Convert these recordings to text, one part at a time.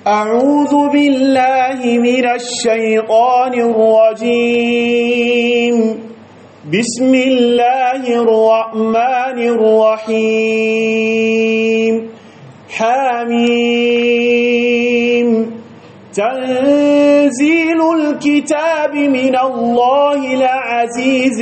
أعوذ بالله من الشيطان الرجيم بسم الله الرحمن الرحيم حميم تنزيل الكتاب من الله العزيز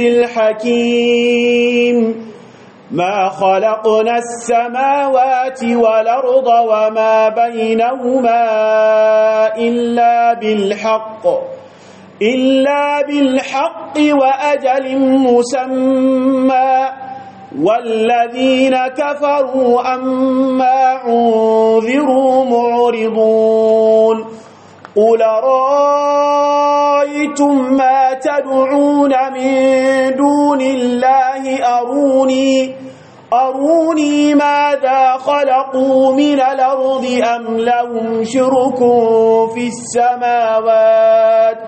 الحكيم ما خلقنا السماوات والأرض وما بينهما إلا بالحق إلا بالحق وأجل مسمى والذين كفروا أما أنذروا معرضون قل رأيتم ما تدعون من دون الله أروني أروني ماذا خلقوا من الأرض أم لهم شرك في السماوات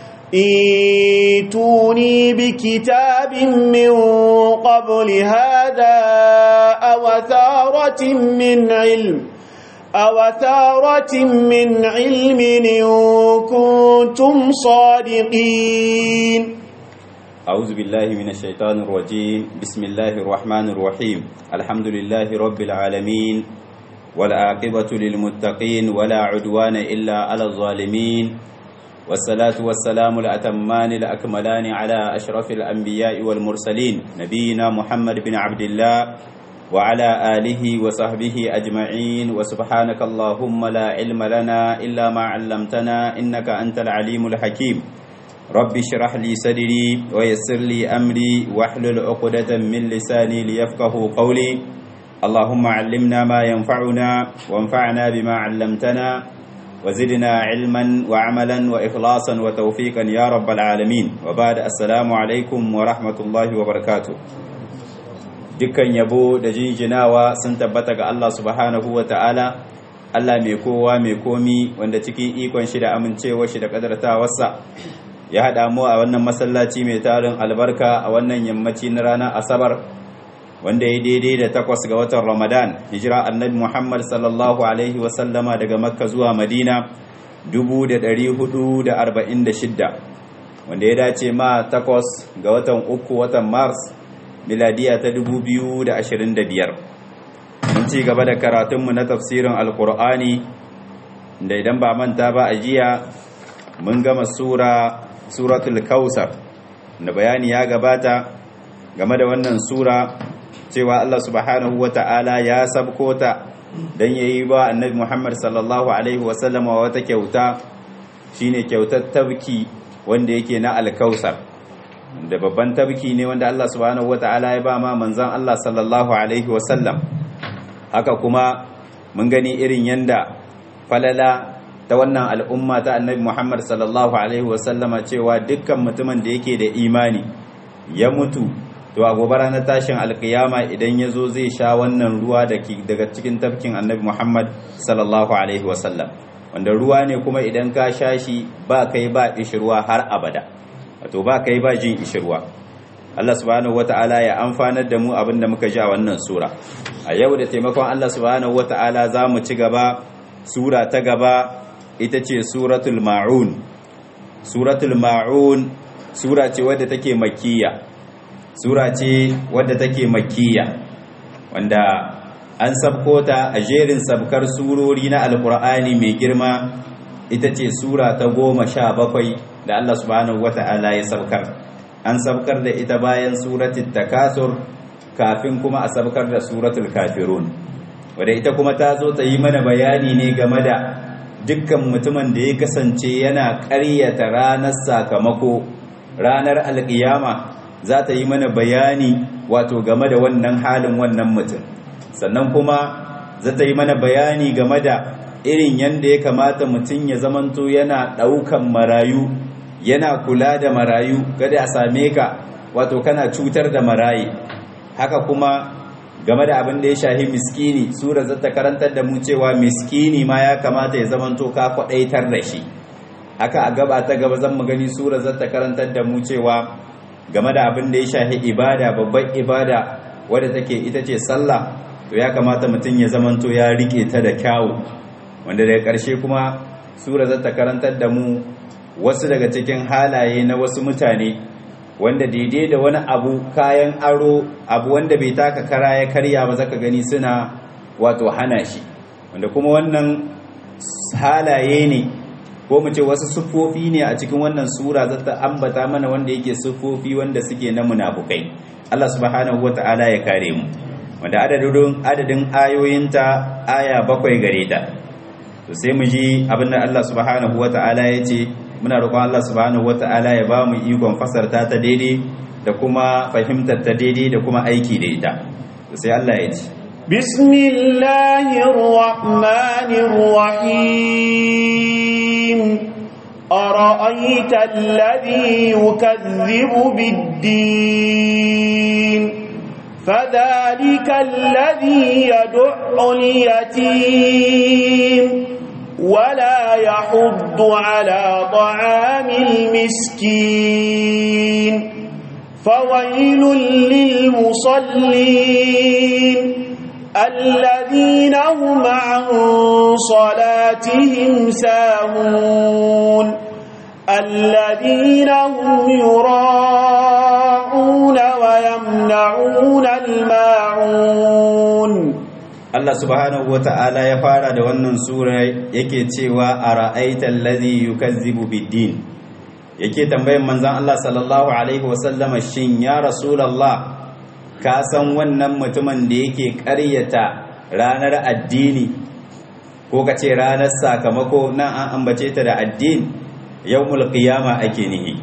ايتوني بكتاب من قبل هذا أو ثارة من علم أو ثارة من علم إن كنتم صادقين أعوذ بالله من الشيطان الرجيم بسم الله الرحمن الرحيم الحمد لله رب العالمين والعاقبة للمتقين ولا عدوان إلا على الظالمين والصلاة والسلام الأتمان الأكملان على أشرف الأنبياء والمرسلين نبينا محمد بن عبد الله وعلى آله وصحبه أجمعين وسبحانك اللهم لا علم لنا إلا ما علمتنا إنك أنت العليم الحكيم رب اشرح لي صدري ويسر لي أمري واحلل عقدة من لساني ليفقه قولي اللهم علمنا ما ينفعنا وانفعنا بما علمتنا وزدنا علما وعملا وإخلاصا وتوفيقا يا رب العالمين وبعد السلام عليكم ورحمة الله وبركاته dukkan yabo da jinjinawa sun tabbata ga Allah subhanahu wa ta'ala Allah mai kowa mai komi wanda cikin ikon shi da amincewa shi da kadartawarsa ya haɗa mu a wannan masallaci mai tarin albarka a wannan yammaci na ranar asabar wanda ya daidai da takwas ga watan ramadan hijira annabi muhammad sallallahu alaihi wasallama daga makka zuwa madina 446 wanda ya dace ma takwas ga watan uku watan mars miladiya ta 2025 mun ci gaba da karatunmu na tafsirin alkur'ani da idan ba manta ba a jiya mun gama sura suratul kausar da bayani ya gabata game da wannan sura cewa Allah subhanahu wata'ala ya sabkota dan yayi ba annabi Muhammad sallallahu alaihi wasallama wata kyauta shine kyautar tabki wanda yake na alkausar da babban tabki ne wanda Allah subhanahu wata'ala ya ba ma manzon Allah sallallahu alaihi wasallam haka kuma mun gani irin yanda falala ta wannan al'umma ta annabi Muhammad sallallahu alaihi wasallama cewa dukkan mutumin da yake da imani ya mutu to a gobe ranar tashin alkiyama idan ya zo zai sha wannan ruwa daga cikin tafkin annabi Muhammad sallallahu alaihi wasallam wanda ruwa ne kuma idan ka sha shi ba kai ba ishirwa har abada wato ba kai ba jin ishirwa Allah subhanahu wata'ala ya amfanar da mu abin da muka ji a wannan sura a yau da taimakon Allah subhanahu wata'ala za mu ci gaba sura ta gaba ita ce suratul ma'un suratul ma'un sura ce wadda take makiyya sura ce wadda take makiyya wanda an sabko ta a jerin sabkar surori na alkur'ani mai girma ita ce sura ta goma sha bakwai da Allah subhanahu wata'ala ya sabkar an sabkar da ita bayan suratul takasur kafin kuma a sabkar da suratul kafirun wadda ita kuma ta zo ta yi mana bayani ne game da dukkan mutumin da ya kasance yana ƙaryata ranar sakamako ranar alƙiyama za ta yi mana bayani wato game da wannan halin wannan mutum sannan kuma za ta yi mana bayani game da irin yadda ya kamata mutum ya zamanto yana ɗaukan marayu yana kula da marayu kada a same ka wato kana cutar da marayi haka kuma game da abin da ya shahi miskini sura za ta karantar da mu cewa miskini ma ya kamata ya zamanto ka kwaɗaitar da shi haka a gaba ta gaba zan mu gani sura za ta karantar da mu cewa game da abin da ya shahi ibada babban ibada wadda take ita ce sallah to ya kamata mutum ya zamanto ya rike ta da kyawu wanda daga ƙarshe kuma sura za ta karantar da mu wasu daga cikin halaye na wasu mutane wanda daidai da wani abu kayan aro abu wanda bai taka kara ya karya ba zaka gani suna wato hana shi wanda kuma wannan halaye ne ko mu ce wasu siffofi ne a cikin wannan sura za ta ambata mana wanda yake siffofi wanda suke na munafukai Allah subhanahu wata'ala ya kare mu wanda adadin adadin ayoyinta aya bakwai gare ta to sai mu ji abin da Allah subhanahu wata'ala ya ce muna roƙon Allah subhanahu wata'ala ya ba mu ikon fasarta ta daidai da kuma fahimtar ta daidai da kuma aiki da ita to sai Allah ya ce bismillahir rahmanir rahim ara'aita alladhi yukazzibu bid-din فذلك الذي يدع اليتيم ولا يحض على طعام المسكين فويل للمصلين الذين هم عن صلاتهم ساهون الذين هم يراءون ويمنعون الماعون Allah subhanahu wa ta'ala ya fara da wannan sura yake cewa a ra'aitar lazi yukazzibu biddin yake tambayin manzan Allah sallallahu Alaihi wasallama shin ya rasulallah ka san wannan mutumin da yake ƙaryata ranar addini ko ka ce ranar sakamako nan an ambace ta da addini yau qiyama ake nihi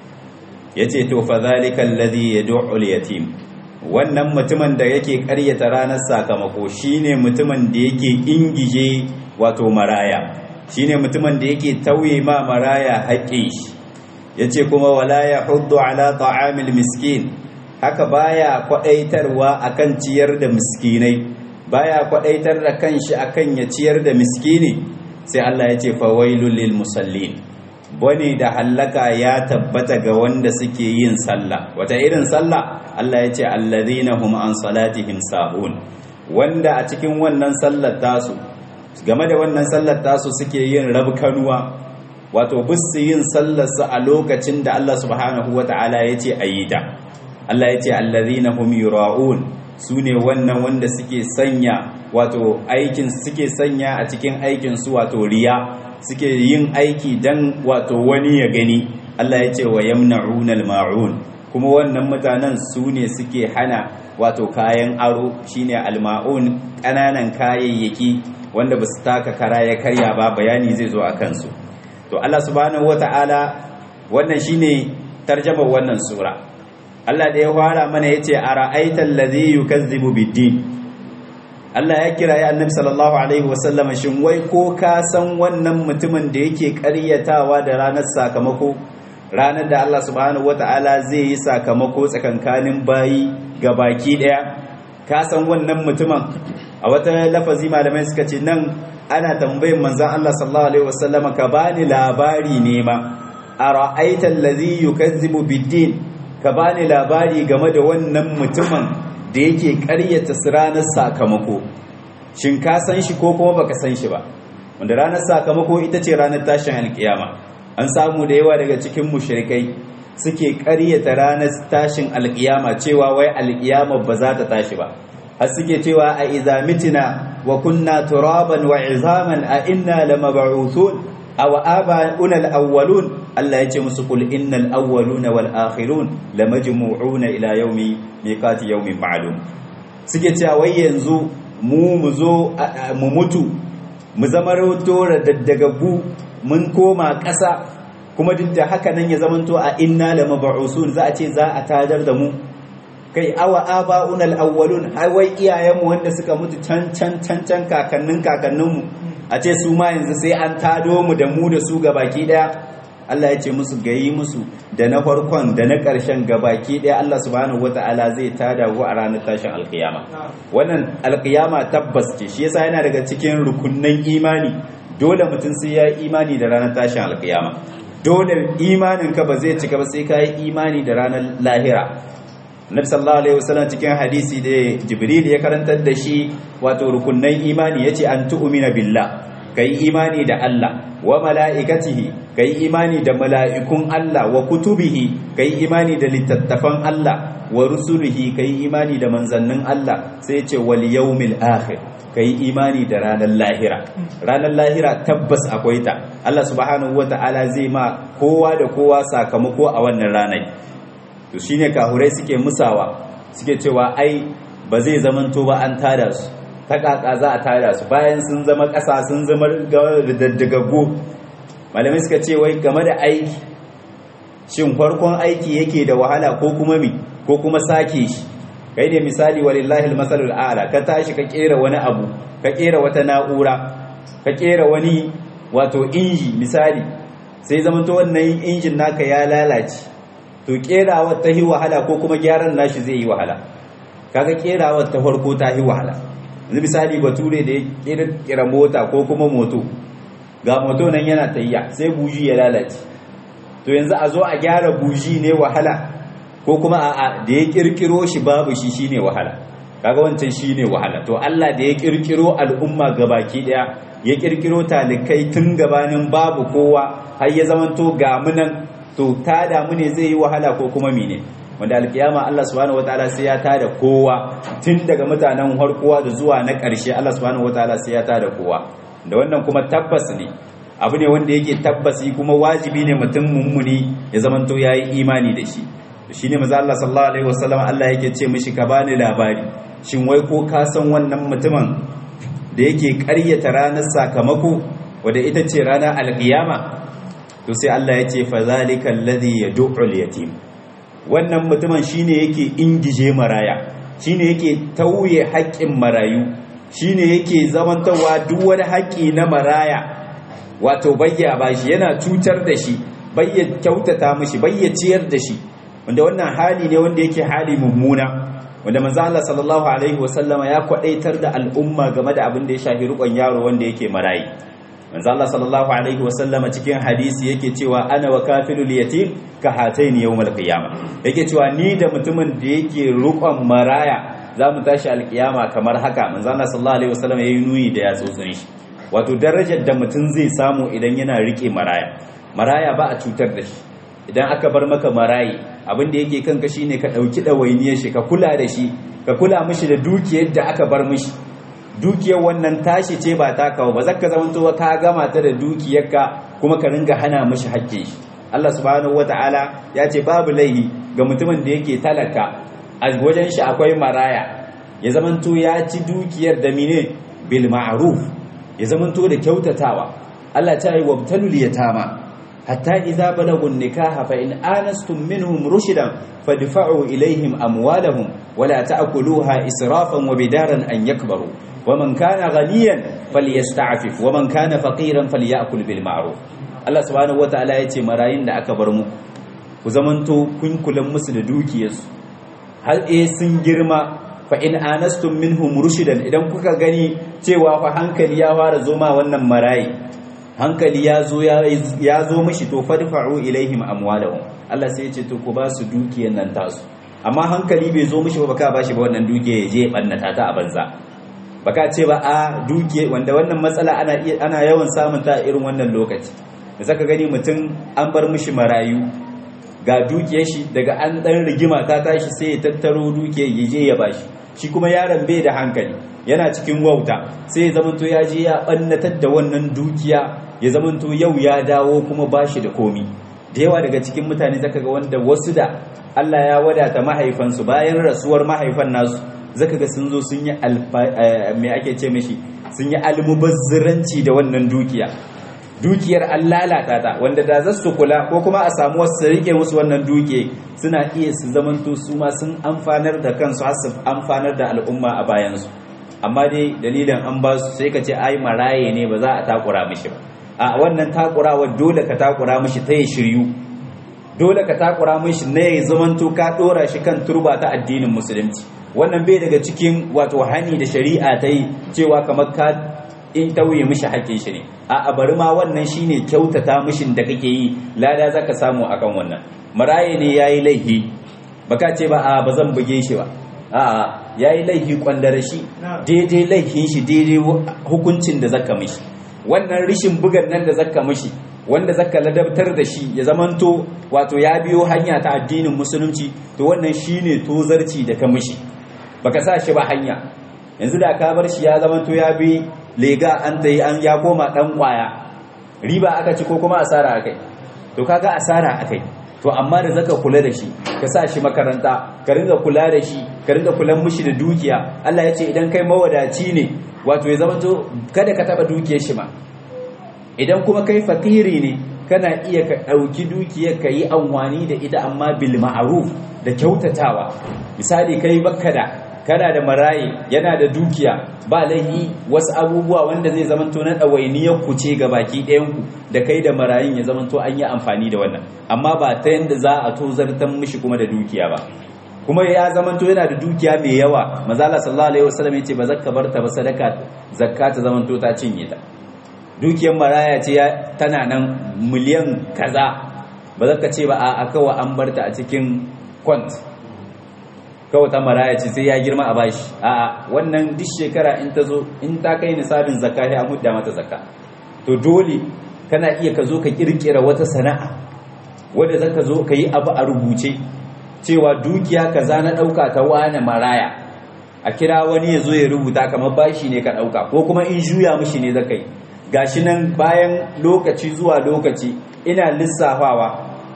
ya ce to fa zalika alladhi yad'u al-yatim wannan mutumin da yake karyata ranar sakamako shine mutumin da yake ingije wato maraya shine mutumin da yake tauye ma maraya haƙƙin shi yace kuma wala yahuddu ala ta'amil miskin haka baya kwadaitarwa akan ciyar da miskinai baya kwadaitar da kanshi akan ya ciyar da miskini sai Allah yace fawailul lil musallin bane da hallaka ya tabbata ga wanda suke yin sallah wata irin sallah Allah ya ce allazina hum an salatihim sahun wanda a cikin wannan sallar tasu game da wannan sallar tasu suke yin rabkanuwa wato bisu yin sallar su a lokacin da Allah subhanahu wata'ala ya ce ayi ta Allah ya ce allazina hum yura'un sune wannan wanda suke sanya wato aikin suke sanya a cikin aikin su wato riya suke yin aiki dan wato wani ya gani Allah ya ce wa yamna'unal ma'un kuma wannan mutanen su ne suke hana wato kayan aro shine alma'un ƙananan kayayyaki wanda ba su taka kara ya karya ba bayani zai zo a kansu to Allah subhanahu wata'ala wannan shine tarjamar wannan sura Allah da ya fara mana yace ara'aital ladhi yukazzibu bid-din Allah ya kira ya annabi sallallahu alaihi wasallam shin wai ko ka san wannan mutumin da yake ƙaryatawa da ranar sakamako ranar da Allah subhanahu wata'ala zai yi sakamako tsakankanin bayi ga baki daya ka san wannan mutumin a wata lafazi malamai suka ce nan ana tambayin manzon Allah sallallahu alaihi wasallama ka bani labari ne ma ara'aita allazi yukazzibu bid-din ka bani labari game da wannan mutumin da yake ƙaryata ranar sakamako shin ka san shi ko kuma baka san shi ba wanda ranar sakamako ita ce ranar tashin alkiyama an samu da yawa daga cikin mushrikai suke ƙaryata ranar tashin alkiyama cewa wai alkiyama ba za ta tashi ba har suke cewa a idza mitina wa kunna turaban wa izaman a inna lamab'uthun aw aba'una al-awwalun Allah ya ce musu kul innal awwaluna wal akhirun lamajmu'una ila yawmi miqati yawmin ma'lum suke cewa wai yanzu mu mu zo mu mutu mu zama rawato daddagagu mun koma ƙasa kuma duk da haka nan ya zamanto a inna lamab'usun za a ce za a tadar da mu kai awa aba'una al-awwalun har wai iyayenmu wanda suka mutu can can can can kakannin kakanninmu a ce su ma yanzu sai an tado mu da mu da su baki daya Allah ya ce musu gayi musu da na farkon da na ƙarshen gabaki ɗaya Allah subhanahu wata'ala zai tada ku a ranar tashin alkiyama wannan alkiyama tabbas ce shi yasa yana daga cikin rukunnan imani dole mutum sai ya imani da ranar tashin alkiyama dole imanin ka ba zai cika ba sai ka yi imani da ranar lahira Nabi sallallahu alaihi wasallam cikin hadisi da Jibril ya karantar da shi wato rukunnan imani yace an tu'mina billah kai imani da Allah wa mala'ikatihi kai imani da mala'ikun Allah wa kutubihi kai imani da littattafan Allah wa rusulihi kai imani da manzannin Allah sai ce wal yawmil akhir kai imani da ranar lahira ranar lahira tabbas akwai ta Allah subhanahu wata'ala zai ma kowa da kowa sakamako a wannan ranar to shine kahurai suke musawa suke cewa ai ba zai zamanto ba an tada su ta kaka za a tada su bayan sun zama ƙasa sun zama daddagaggo malamai suka ce wai game da aiki shin farkon aiki yake da wahala ko kuma mi ko kuma sake shi kai ne misali walillahi almasalul a'la ka tashi ka kera wani abu ka kera wata na'ura ka kera wani wato inji misali sai zamanto wannan injin naka ya lalace to kerawar ta yi wahala ko kuma gyaran nashi zai yi wahala kaga kerawar ta farko ta yi wahala yanzu misali bature da ya kira mota ko kuma moto ga moto nan yana tayya sai buji ya lalace to yanzu a zo a gyara buji ne wahala ko kuma a'a da ya kirkiro shi babu shi shine wahala kaga wancan shine wahala to Allah da ya kirkiro al'umma gabaki daya ya kirkiro talikai tun gabanin babu kowa har ya zamanto ga munan to ta damu ne zai yi wahala ko kuma mine wanda alkiyama Allah subhanahu wataala sai ya tada kowa tun daga mutanen harkowa da zuwa na ƙarshe Allah subhanahu wataala sai ya tada kowa da wannan kuma tabbas ne abu ne wanda yake tabbasi kuma wajibi ne mutum mummuni ya zamanto yayi imani da shi shine manzo Allah sallallahu alaihi wasallam Allah yake ce mishi ka bani labari shin wai ko ka san wannan mutumin da yake ƙaryata ranar sakamako wanda ita ce ranar alkiyama to sai Allah ya ce fa zalika alladhi yad'u al-yatim wannan mutumin shine yake ingije maraya shine yake tauye haƙƙin marayu shine yake zamantawa duk wani haƙƙi na maraya wato bayya bashi yana cutar da shi bayya kyautata mishi bayya ciyar da shi wanda wannan hali ne wanda yake hali mummuna wanda manzo Allah sallallahu alaihi wasallama ya kwadaitar da al'umma game da abin da ya shafi rukon yaro wanda yake marayi manzo Allah sallallahu alaihi wasallama cikin hadisi yake cewa ana wa kafilul yatim ka hataini yawmal qiyama yake cewa ni da mutumin da yake rukon maraya za mu tashi alkiyama kamar haka manzo Allah sallallahu alaihi wasallama yayi nuni da yatsotsin shi wato darajar da mutum zai samu idan yana rike maraya maraya ba a cutar da shi idan aka bar maka marayi abin da yake kanka shine ka dauki dawainiyar shi ka kula da shi ka kula mishi da dukiyar da aka bar mishi dukiyar wannan tashi ce ba ta kawo ba zaka zamanto ka gama ta da dukiyarka kuma ka ringa hana mishi hakkin shi Allah subhanahu wataala ya ce babu laihi ga mutumin da yake talaka a wajen shi akwai maraya ya zamanto ya ci dukiyar da mine bil ma'ruf ya zamanto da kyautatawa Allah ta yi wabtalul yatama hatta idza balagu nikaha fa in anastum minhum rushdan fadfa'u ilayhim amwalahum wala ta'kuluha israfan wa bidaran an yakbaru ومن كان غنيا فليستعفف ومن كان فقيرا فليأكل بالمعروف Allah subhanahu wataala yace marayin da aka bar muku ku zamanto kun kulan musu da dukiyarsu har eh sun girma fa in anastum minhum rushidan idan kuka gani cewa fa hankali ya fara zo ma wannan marayi hankali ya zo ya zo mishi to fadfa'u ilaihim amwalahum Allah sai yace to ku ba su dukiyar nan tasu amma hankali bai zo mishi ba baka bashi ba wannan dukiya ya je bannata ta a banza baka ce ba a dukiya wanda wannan matsala ana ana yawan samun ta irin wannan lokaci da saka gani mutum an bar mishi marayu ga dukiyar shi daga an dan rigima ta tashi sai ya tattaro dukiyar ya je ya bashi shi kuma yaron bai da hankali yana cikin wauta sai ya zamanto ya je ya bannatar da wannan dukiya ya zamanto yau ya dawo kuma bashi da komi da yawa daga cikin mutane zaka ga wanda wasu da Allah ya wadata mahaifansu bayan rasuwar mahaifan nasu zaka ga sun zo sun yi me ake ce mishi sun yi almubazziranci da wannan dukiya dukiyar an lalata ta wanda da za su kula ko kuma a samu wasu rike musu wannan dukiya suna iya su zamanto su ma sun amfanar da kansu har su amfanar da al'umma a bayansu amma dai dalilin an ba su sai ka ce ai maraye ne ba za a takura mishi ba a wannan takurawa dole ka takura mishi ta ya shiryu dole ka takura mishi ne ya zamanto ka dora shi kan turba ta addinin musulunci wannan bai daga cikin wato hani da shari'a ta yi cewa kamar ka in tauye mishi haƙƙin shi ne a bari ma wannan shine kyautata mishin da kake yi lada zaka samu akan wannan maraye ne yayi laifi baka ce ba a ba zan buge shi ba a yayi laifi kwandare shi daidai laifin shi daidai hukuncin da zaka mishi wannan rishin bugan nan da zakka mishi wanda zaka ladabtar da shi ya zamanto wato ya biyo hanya ta addinin musulunci to wannan shine tozarci da ka mishi baka sa shi ba hanya yanzu da ka bar shi ya zamanto ya bi lega an tayi an ya koma dan kwaya riba aka ci ko kuma asara akai to kaga asara akai to amma da zaka kula da shi ka sa shi makaranta ka ringa kula da shi ka ringa kulan mishi da dukiya Allah ya ce idan kai mawadaci ne wato ya zamanto kada ka taba dukiyar shi ma idan kuma kai fakiri ne kana iya ka ɗauki dukiyar ka yi amfani da ita amma bil ma'ruf da kyautatawa misali kai bakka da kana da maraye yana da dukiya ba laihi wasu abubuwa wanda zai zamanto na ɗawainiyar ku ce ga baki ɗayanku da kai da marayin ya zamanto an yi amfani da wannan amma ba ta yadda za a tozartan mishi kuma da dukiya ba kuma ya zamanto yana da dukiya mai yawa mazala sallallahu alaihi wasallam yace ba zakka barta ba sadaka zakka ta zamanto ta cinye ta dukiyar maraya ce tana nan miliyan kaza ba zaka ce ba a kawa an barta a cikin kwant kawai ta maraya ce sai ya girma a bashi a wannan duk shekara in ta zo in ta kai nisabin zakka sai an hudda mata zakka to dole kana iya ka zo ka kirkira wata sana'a wanda zaka zo ka yi abu a rubuce cewa dukiya kaza na dauka ta wane maraya a kira wani ya zo ya rubuta kamar bashi ne ka dauka ko kuma in juya mishi ne zaka yi gashi nan bayan lokaci zuwa lokaci ina lissafawa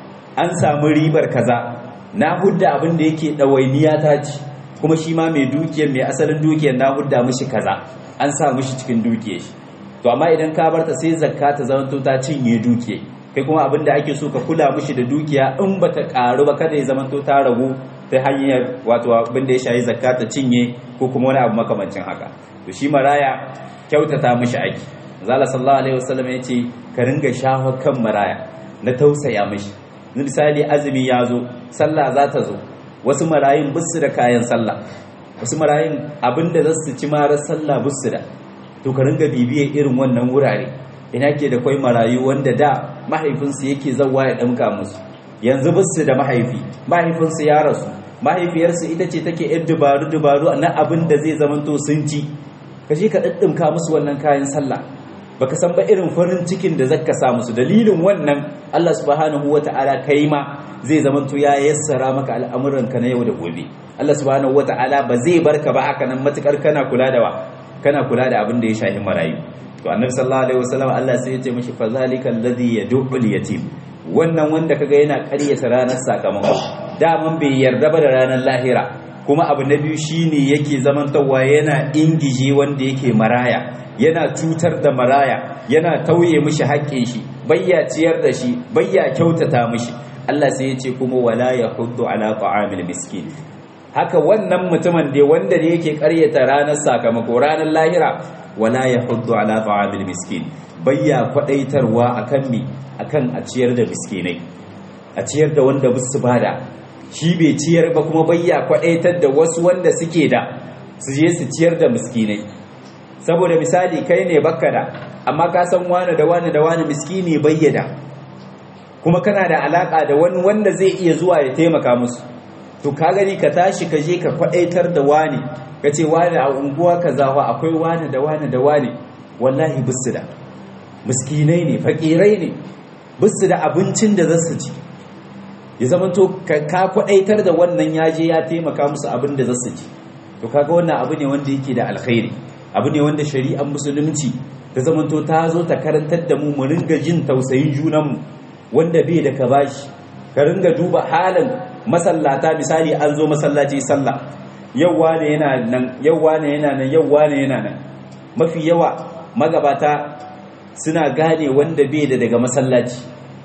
an samu ribar kaza na hudda abin da yake ɗawainiya ta ci kuma shi ma mai dukiyar mai asalin dukiyar na hudda mishi kaza an sa mishi cikin dukiyar shi to amma idan ka barta sai zakka ta zamanto ta cinye dukiya kai kuma abin da ake so ka kula mishi da dukiya in ba ta karu ba kada ya zamanto ta ragu ta hanyar wato abin da ya shayi zakka ta cinye ko kuma wani abu makamancin haka to shi maraya kyautata mishi aiki zala sallallahu alaihi wasallam ya ce ka ringa shafa kan maraya na tausaya mishi misali azumi ya zo sallah za ta zo wasu marayun bisu da kayan sallah wasu marayun abinda za su ci marar sallah bisu da to ka ringa bibiye irin wannan wurare ina ke da kwai marayu wanda da mahaifinsu yake zawa ya ɗamka musu yanzu bisu da mahaifi mahaifinsu ya rasu mahaifiyarsu ita ce take yan dubaru dubaru na abin da zai zamanto sun ci ka je ka ɗaɗɗinka musu wannan kayan sallah baka san ba irin farin cikin da zaka sa musu dalilin wannan Allah subhanahu wata'ala kai ma zai zamanto ya yassara maka al'amuranka na yau da gobe Allah subhanahu wata'ala ba zai barka ba haka nan matukar kana kula da wa kana kula da abin da ya shafi marayu to annabi sallallahu alaihi wasallam Allah sai ya ce mishi fa zalika alladhi yad'ul yatim wannan wanda kaga yana ƙaryata ranar sakamako daman bai yarda ba da ranar lahira kuma abu na biyu shine yake zamantawa yana ingije wanda yake maraya yana cutar da maraya yana tauye mishi haƙƙin shi bayya ciyar da shi bayya kyautata mishi Allah sai ya ce kuma wala yahuddu ala ta'amil miskin haka wannan mutumin da wanda ne yake ƙaryata ranar sakamako ranar lahira wala yahuddu ala ta'amil miskin bayya kwadaitarwa akan mi akan a ciyar da miskinai a ciyar da wanda bisu bada shi bai ciyar ba kuma bayya kwadaitar da wasu wanda suke da su je su ciyar da miskinai saboda misali kai ne bakka da amma ka san wani da wani da wani miskini bayyada kuma kana da alaka da wani wanda zai iya zuwa ya taimaka musu to ka gani ka tashi ka je ka kwadaitar da wani ka ce wani a unguwa kaza fa akwai wani da wani da wani wallahi bisu da miskinai ne fakirai ne bisu da abincin da za su ci ya zama to ka kwadaitar da wannan ya je ya taimaka musu abin da za su ci to kaga wannan abu ne wanda yake da alkhairi abu ne wanda shari'ar musulunci ta zamanto ta zo ta karantar da mu mu ringa jin tausayin junanmu wanda bai da ka bashi ka ringa duba halin masallata misali an zo masallaci sallah yau wane yana nan yau wane yana nan yau wane yana nan mafi yawa magabata suna gane wanda bai da daga masallaci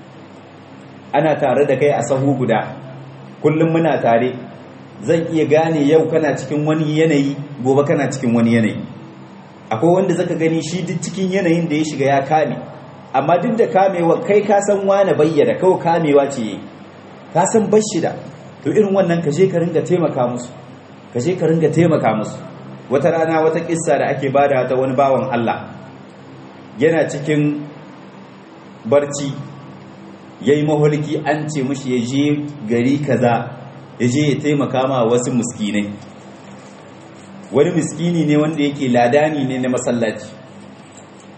ana tare da kai a sahu guda kullum muna tare zan iya gane yau kana cikin wani yanayi gobe kana cikin wani yanayi akwai wanda zaka gani shi duk cikin yanayin da ya shiga ya kame amma duk da kamewa kai ka san wani bayyana kawai kamewa ce yi ka san bashida to irin wannan ka je ka ringa taimaka musu ka je ka ringa taimaka musu wata rana wata kissa da ake bada ta wani bawan Allah yana cikin barci yayi maholki an ce mishi ya je gari kaza ya je ya taimaka ma wasu miskinai wani miskini ne wanda yake ladani ne na masallaci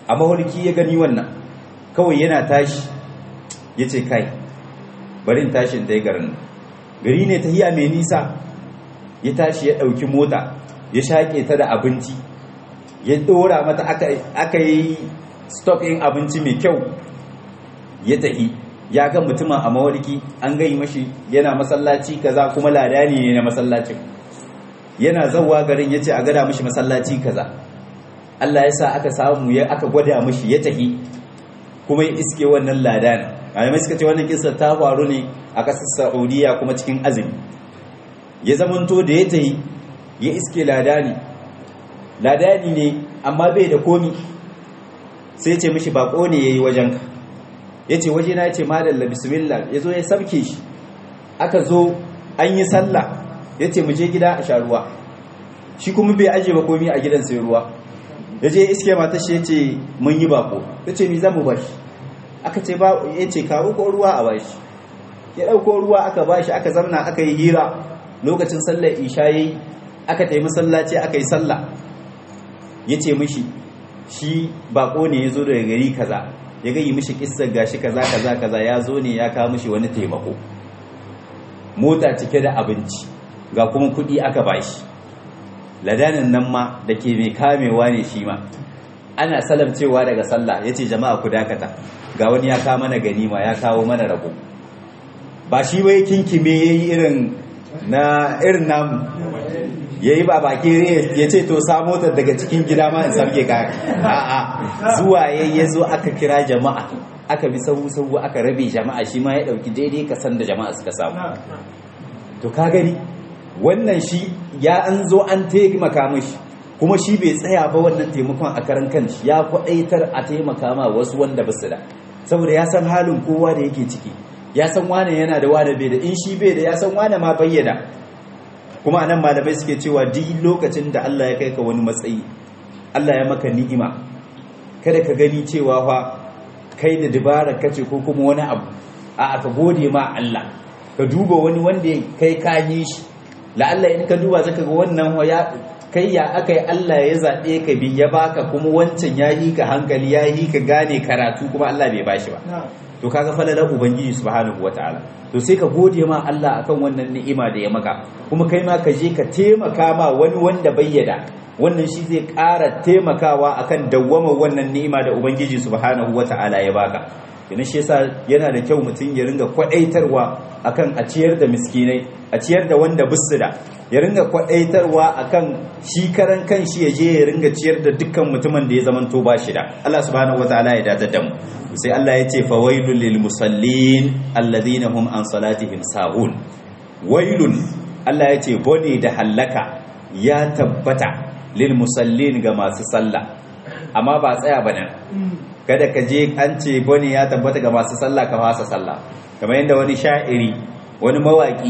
a maholki ya gani wannan kawai yana tashi ya ce kai bari in tashi in ta yi garin gari ne ta hiya mai nisa ya tashi ya ɗauki mota ya shaƙe ta da abinci ya ɗora mata aka yi in abinci mai kyau ya tahi ya ga mutumin a mawarki an gai mashi yana masallaci kaza kuma ladani ne na masallacin yana zauwa garin ya ce a gada mashi masallaci kaza Allah ya sa aka samu ya aka gwada mashi ya tahi kuma ya iske wannan ladani malamai suka ce wannan kisa ta faru ne a ƙasar saudiya kuma cikin azumi ya zamanto da ya tahi ya iske ladani ladani ne amma bai da komi sai ce mishi bako ne ya yi wajenka ya ce waje na ce madalla bismillah ya zo ya sabke shi aka zo an yi sallah ya ce muje gida a sha ruwa shi kuma bai aje ba komi a gidan sai ruwa ya je iske mata shi ya ce mun yi bako ya ce mi zamu bashi aka ce ba ya ce kawo ko ruwa a bashi ya ɗauko ruwa aka bashi aka zamna aka yi hira lokacin sallar isha yayi aka taimi masallaci aka yi sallah ya ce mishi shi bako ne ya zo daga gari kaza ya gayi mishi kissar gashi kaza kaza kaza ya zo ne ya kawo mishi wani taimako mota cike da abinci ga kuma kuɗi aka bashi ladanin nan ma da ke mai kamewa ne shi ma ana salamcewa daga sallah ya ce jama'a ku dakata ga wani ya kawo mana ganima ya kawo mana rabo ba shi wai kinkime ya yi irin na irin namu ya yi ba baki ya ce to sa motar daga cikin gida ma in sarke ka a'a zuwa ya ya zo aka kira jama'a aka bi sahu sahu aka rabe jama'a shi ma ya dauki daidai kasan da jama'a suka samu to ka gani wannan shi ya an zo an taimaka mishi kuma shi bai tsaya ba wannan taimakon a karan kanshi ya kwaɗaitar a taimaka ma wasu wanda ba su da saboda ya san halin kowa da yake ciki ya san wane yana da wane bai da in shi bai da ya san wane ma bayyana kuma anan malamai suke cewa duk lokacin da Allah ya kai ka wani matsayi Allah ya maka ni'ima kada ka gani cewa fa kai da dabarar kace ko kuma wani abu a ka gode ma Allah ka duba wani wanda kai ka yi shi la'alla in ka duba zaka ga wannan ya kai ya akai Allah ya zabe ka bi ya baka kuma wancan ya yi ka hankali ya yi ka gane karatu kuma Allah bai bashi ba to kaga falalar ubangiji subhanahu wataala to sai ka gode ma Allah akan wannan ni'ima da ya maka kuma kai ma ka je ka taimaka ma wani wanda bayyada wannan shi zai ƙara taimakawa akan dawwama wannan ni'ima da ubangiji subhanahu wata'ala ya baka yana shi yasa yana da kyau mutum ya ringa kwadaitarwa akan a ciyar da miskinai a ciyar da wanda bisu da ya ringa kwadaitarwa akan shi karan kan shi ya je ya ringa ciyar da dukkan mutumin da ya zamanto ba shi da Allah subhanahu wataala ya datar da mu sai Allah ya ce fawailul lil musallin alladhina hum an salatihim sahun wailun Allah ya ce bone da hallaka ya tabbata lil musallin ga masu sallah amma ba tsaya ba nan kada ka je an ce bane ya tabbata ga masu sallah ka fasa sallah kamar yadda wani sha'iri wani mawaki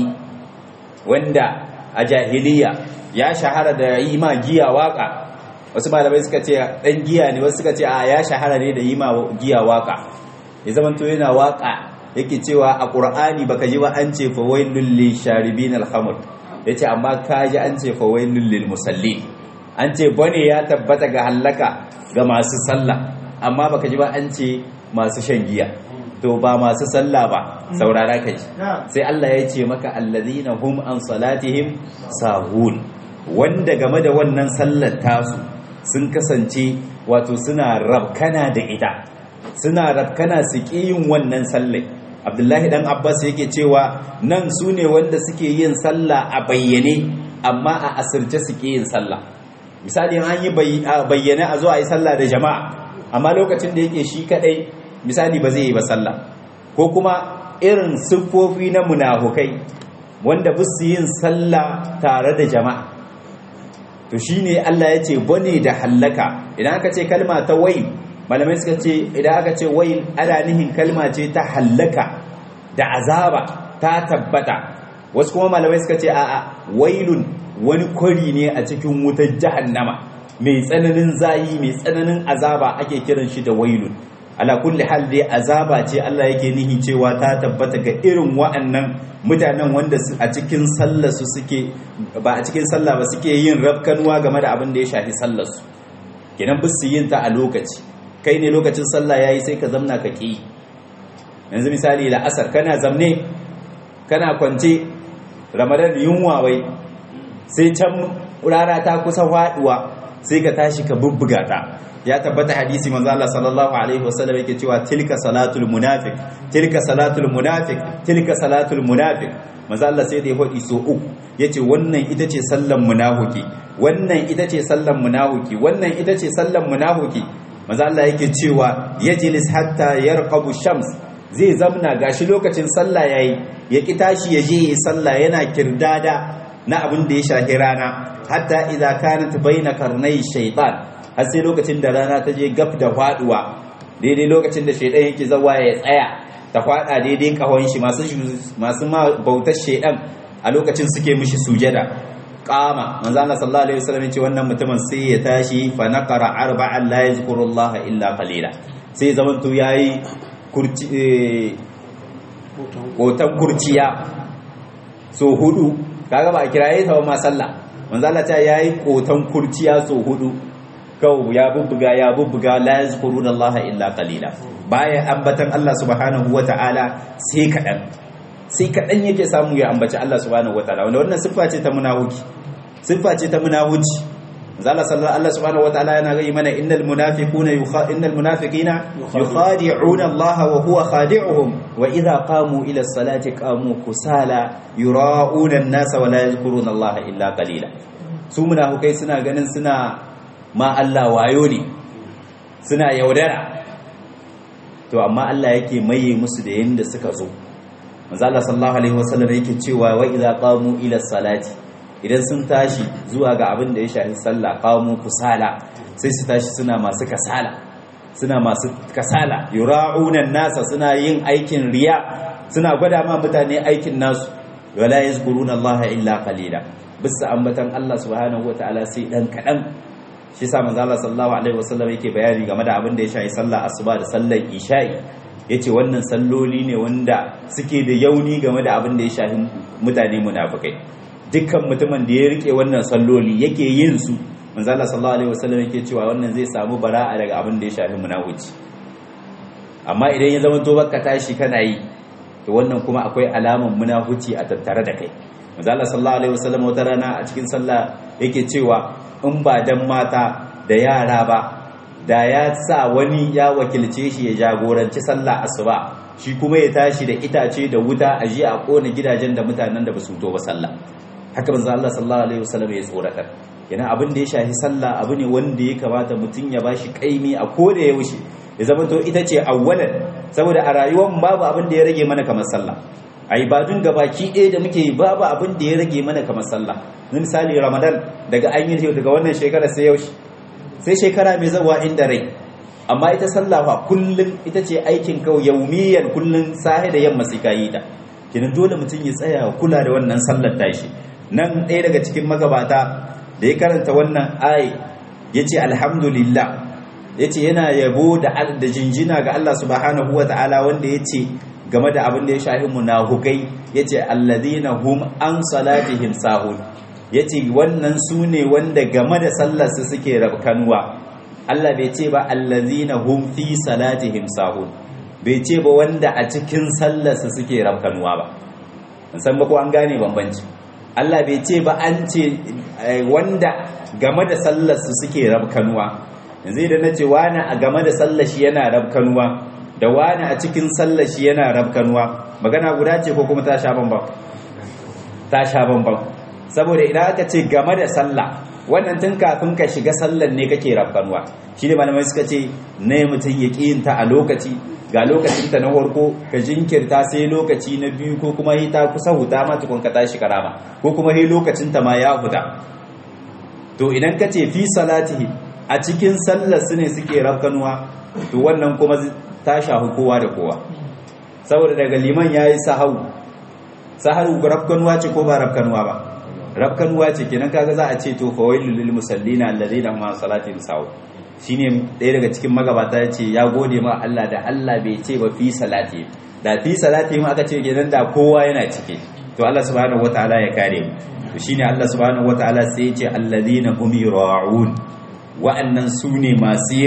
wanda a jahiliya ya shahara da yi ma giya waka wasu malamai suka ce dan giya ne wasu suka ce a ya shahara ne da yi ma giya waka ya zamanto yana waka yake cewa a qur'ani baka ji ba an ce fa wailul lil sharibin al khamr yace amma ka ji an ce fa wailul lil musallin an ce bane ya tabbata ga hallaka ga masu sallah amma baka ji ba an ce masu shan giya to ba masu sallah ba saurara ka ji sai Allah ya ce maka allazina hum an salatihim sahun wanda game da wannan sallar tasu sun kasance wato suna rabkana da ita suna rabkana su yin wannan sallar abdullahi dan abbas yake cewa nan su ne wanda suke yin sallah a bayyane amma a asirce suke yin sallah misali an yi bayyane a zo a yi sallah da jama'a amma lokacin da yake shi kadai misali ba zai yi ba sallah ko kuma irin siffofi na munafukai wanda ba su yin sallah tare da jama'a to shine Allah ya ce bane da hallaka idan aka ce kalma ta wai malamai suka ce idan aka ce wai ana nihin kalma ce ta hallaka da azaba ta tabbata wasu kuma malamai suka ce a'a wailun wani kwari ne a cikin wutar jahannama mai tsananin zayi mai tsananin azaba ake kiran shi da wailun ala kulli hal dai azaba ce Allah yake nihi cewa ta tabbata ga irin wa'annan mutanen wanda a cikin sallar su suke ba a cikin sallah ba suke yin rafkanuwa game da abin da ya shafi sallar su kenan ba su yin ta a lokaci kai ne lokacin sallah yayi sai ka zamna ka ki yanzu misali la'asar kana zamne kana kwance ramadan yunwa wai sai can rana ta kusa faduwa sai ka tashi ka bubbuga ta ya tabbata hadisi manzo Allah sallallahu alaihi wasallam yake cewa tilka salatul munafiq tilka salatul munafiq tilka salatul munafiq manzo Allah sai da ya hodi so uku yace wannan ita ce sallan munafiki wannan ita ce sallan munafiki wannan ita ce sallan munafiki manzo Allah yake cewa yajlis hatta yarqabu shams zai zamna gashi lokacin sallah yayi ya ki tashi ya je yi sallah yana kirdada na abin da ya shahi rana hatta idza kanat baina karnai shaytan har sai lokacin da rana ta je gab da faduwa daidai lokacin da shaydan yake zawa ya tsaya ta fada daidai kahon shi masu masu bautar shaydan a lokacin suke mishi sujada qama manzo Allah sallallahu alaihi wasallam ce wannan mutumin sai ya tashi fa naqara arba'an la yazkurullaha illa qalila sai zamanto yayi kurci kotan kurciya so hudu kaga ba a kiraye ta ma sallah manzo Allah ta yayi kotan kurciya so hudu kawo ya bubbuga ya bubbuga la yazkuruna Allah illa qalila baya ambatan Allah subhanahu wataala sai kadan sai kadan yake samu ya ambaci Allah subhanahu wataala wanda wannan siffa ce ta munafiki siffa ce ta munafiki zalla sallallahu Allah subhanahu wataala yana gai mana innal munafiquna innal munafiqina yukhadi'una Allah wa huwa khadi'uhum wa idha qamu ila as-salati qamu kusala yura'una an-nasa wa la yadhkuruna Allah illa qalila su munafikai suna ganin suna ma Allah wayo ne suna yaudara to amma Allah yake maye musu da yanda suka zo manzo Allah sallallahu alaihi wasallam yake cewa wa idza qamu ila salati idan sun tashi zuwa ga abin da ya shafi sallah qamu kusala sai su tashi suna masu kasala suna masu kasala yura'una nasa suna yin aikin riya suna gwada ma mutane aikin nasu wala yazkuruna Allah illa qalila bisa ambatan Allah subhanahu wataala sai dan kadan shi sa manzo Allah sallallahu alaihi wasallam yake bayani game da abin da ya shafi sallah asuba da sallar isha'i yace wannan salloli ne wanda suke da yauni game da abin da ya shafi mutane munafikai dukkan mutumin da ya rike wannan salloli yake yin su manzo Allah sallallahu alaihi wasallam yake cewa wannan zai samu bara'a daga abin da ya shafi munafiki amma idan ya zama to baka tashi kana yi to wannan kuma akwai alaman munafici a tattare da kai manzo Allah sallallahu alaihi wasallam wata rana a cikin sallah yake cewa in ba dan mata da yara ba da ya sa wani ya wakilce shi ya jagoranci sallah asuba shi kuma ya tashi da itace da wuta a ji a kona gidajen da mutanen da ba su to ba sallah haka manzo Allah sallallahu alaihi wasallam ya tsoratar yana abin da ya shafi sallah abu ne wanda ya kamata mutum ya bashi kaimi a koda yaushe ya zama to ita ce awwalan saboda a rayuwar mu babu abin da ya rage mana kamar sallah a ibadun gabaki ɗaya da muke yi babu abin da ya rage mana kamar sallah misali ramadan daga an yi daga wannan shekara sai yaushe sai shekara mai zawa inda rai amma ita sallah fa kullum ita ce aikin kawai yaumiyan kullum sahi da yamma sai kayi ta kinan dole mutum ya tsaya kula da wannan sallar tashi nan ɗaya daga cikin magabata da ya karanta wannan ayi yace alhamdulillah yace yana yabo da da jinjina ga Allah subhanahu wataala wanda yace game da abin da ya shafi munafukai yace alladhina hum an salatihim sahun yace wannan su ne wanda game da sallarsu suke rabkanuwa Allah bai ce ba alladhina hum fi salatihim sahun bai ce ba wanda a cikin sallarsu suke rabkanuwa ba san ba ko an gane bambanci Allah bai ce ba an ce wanda game da sallarsu suke rabkanuwa yanzu idan na ce wani a game da sallar shi yana rabkanuwa da wani a cikin sallar shi yana rabkanuwa magana guda ce ko kuma ta sha bambam ta sha bambam saboda idan aka ce game da sallah wannan tun kafin ka shiga sallar ne kake rabkanuwa shi ne malamai suka ce ne mutum ya ƙiyinta a lokaci ga lokacinta na farko ka jinkirta sai lokaci na biyu ko kuma yi ta kusa huta ma tukun ka tashi karama ko kuma yi lokacinta ma ya huta to idan ka ce fi salatihi a cikin sallar su ne suke rabkanuwa to wannan kuma ta shafi kowa da kowa saboda daga liman ya yi sahau saharu rabkanuwa ce ko ba rabkanuwa ba rabkanuwa ce kenan kaga za a ce to fawailul lil musallina alladheena hum an salatihim sahun shine ɗaya daga cikin magabata ya ce ya gode ma Allah da Allah bai ce ba fi salati da fi salati mu aka ce kenan da kowa yana cike to Allah subhanahu wataala ya kare mu to shine Allah subhanahu wataala sai ya ce alladheena hum yura'un wa'annan su ne masu yin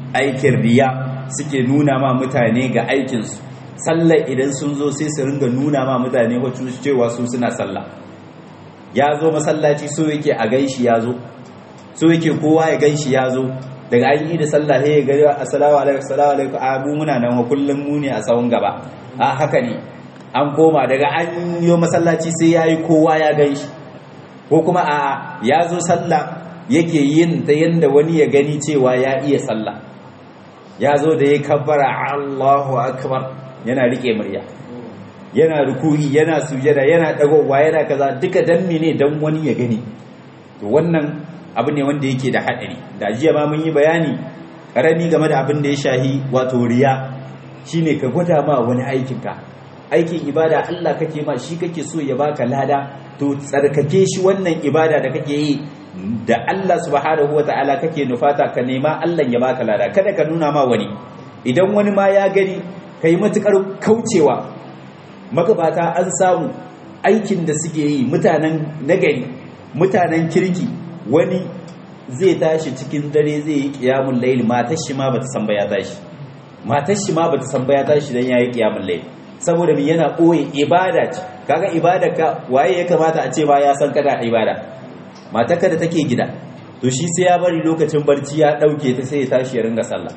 aikin riya suke nuna ma mutane ga aikinsu sallar idan sun zo sai su ringa nuna ma mutane wacce cewa su suna sallah ya zo masallaci so yake a ganshi ya zo so yake kowa ya ganshi ya zo daga an yi da sallah sai ya gari assalamu alaikum assalamu alaikum a mu muna nan wa kullum mu ne a tsawon gaba a haka ne an koma daga an yi masallaci sai ya yi kowa ya ganshi ko kuma a ya zo sallah yake yin ta yanda wani ya gani cewa ya iya sallah ya zo da ya kabbara Allahu akbar yana rike murya yana ruku'i yana sujada yana dagowa yana kaza duka dan ne dan wani ya gani to wannan abu ne wanda yake da hadari da jiya ma mun yi bayani karami game da abin da ya shahi wato riya shine ka gwada ma wani aikin ka aikin ibada Allah kake ma shi kake so ya baka lada to tsarkake shi wannan ibada da kake yi da Allah subhanahu wataala kake nufata ka nema Allah ya baka lada kada ka nuna ma wani idan wani ma ya gani kai matukar kaucewa magabata an samu aikin da suke yi mutanen nagari mutanen kirki wani zai tashi cikin dare zai yi kiyamun laili matar shi ma bata san ba ya tashi matar shi ma bata san ba ya tashi dan yayi kiyamun laili saboda me yana koyi ibada ce kaga ibada ka waye ya kamata a ce ba ya san kana ibada matarka da take gida to shi sai ya bari lokacin barci ya dauke ta sai ya tashi ya ringa sallah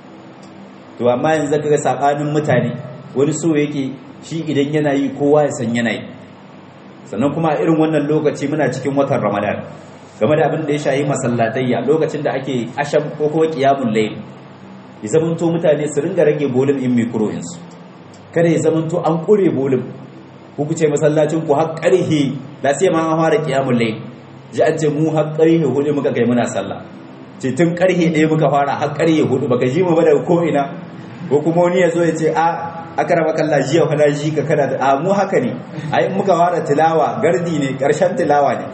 to amma yanzu kaga sabanin mutane wani so yake shi idan yana yi kowa ya san yana yi sannan kuma irin wannan lokaci muna cikin watan ramadan game da abin da ya shayi masallatayya lokacin da ake asham ko kuma qiyamul layl ya zamanto mutane su ringa rage bolin in microins kada ya zamanto an kure bolin ku kuce masallacin ku har karhe da sai ma an fara qiyamul layl ji an ce mu har karhe hudu muka kai muna sallah ce tun karhe ɗaya muka fara har karhe hudu baka ji mu ba daga ko ina ko kuma wani ya zo ya ce a aka raba kalla jiya fa ji ka kana a mu haka ne ai muka fara tilawa gardi ne karshen tilawa ne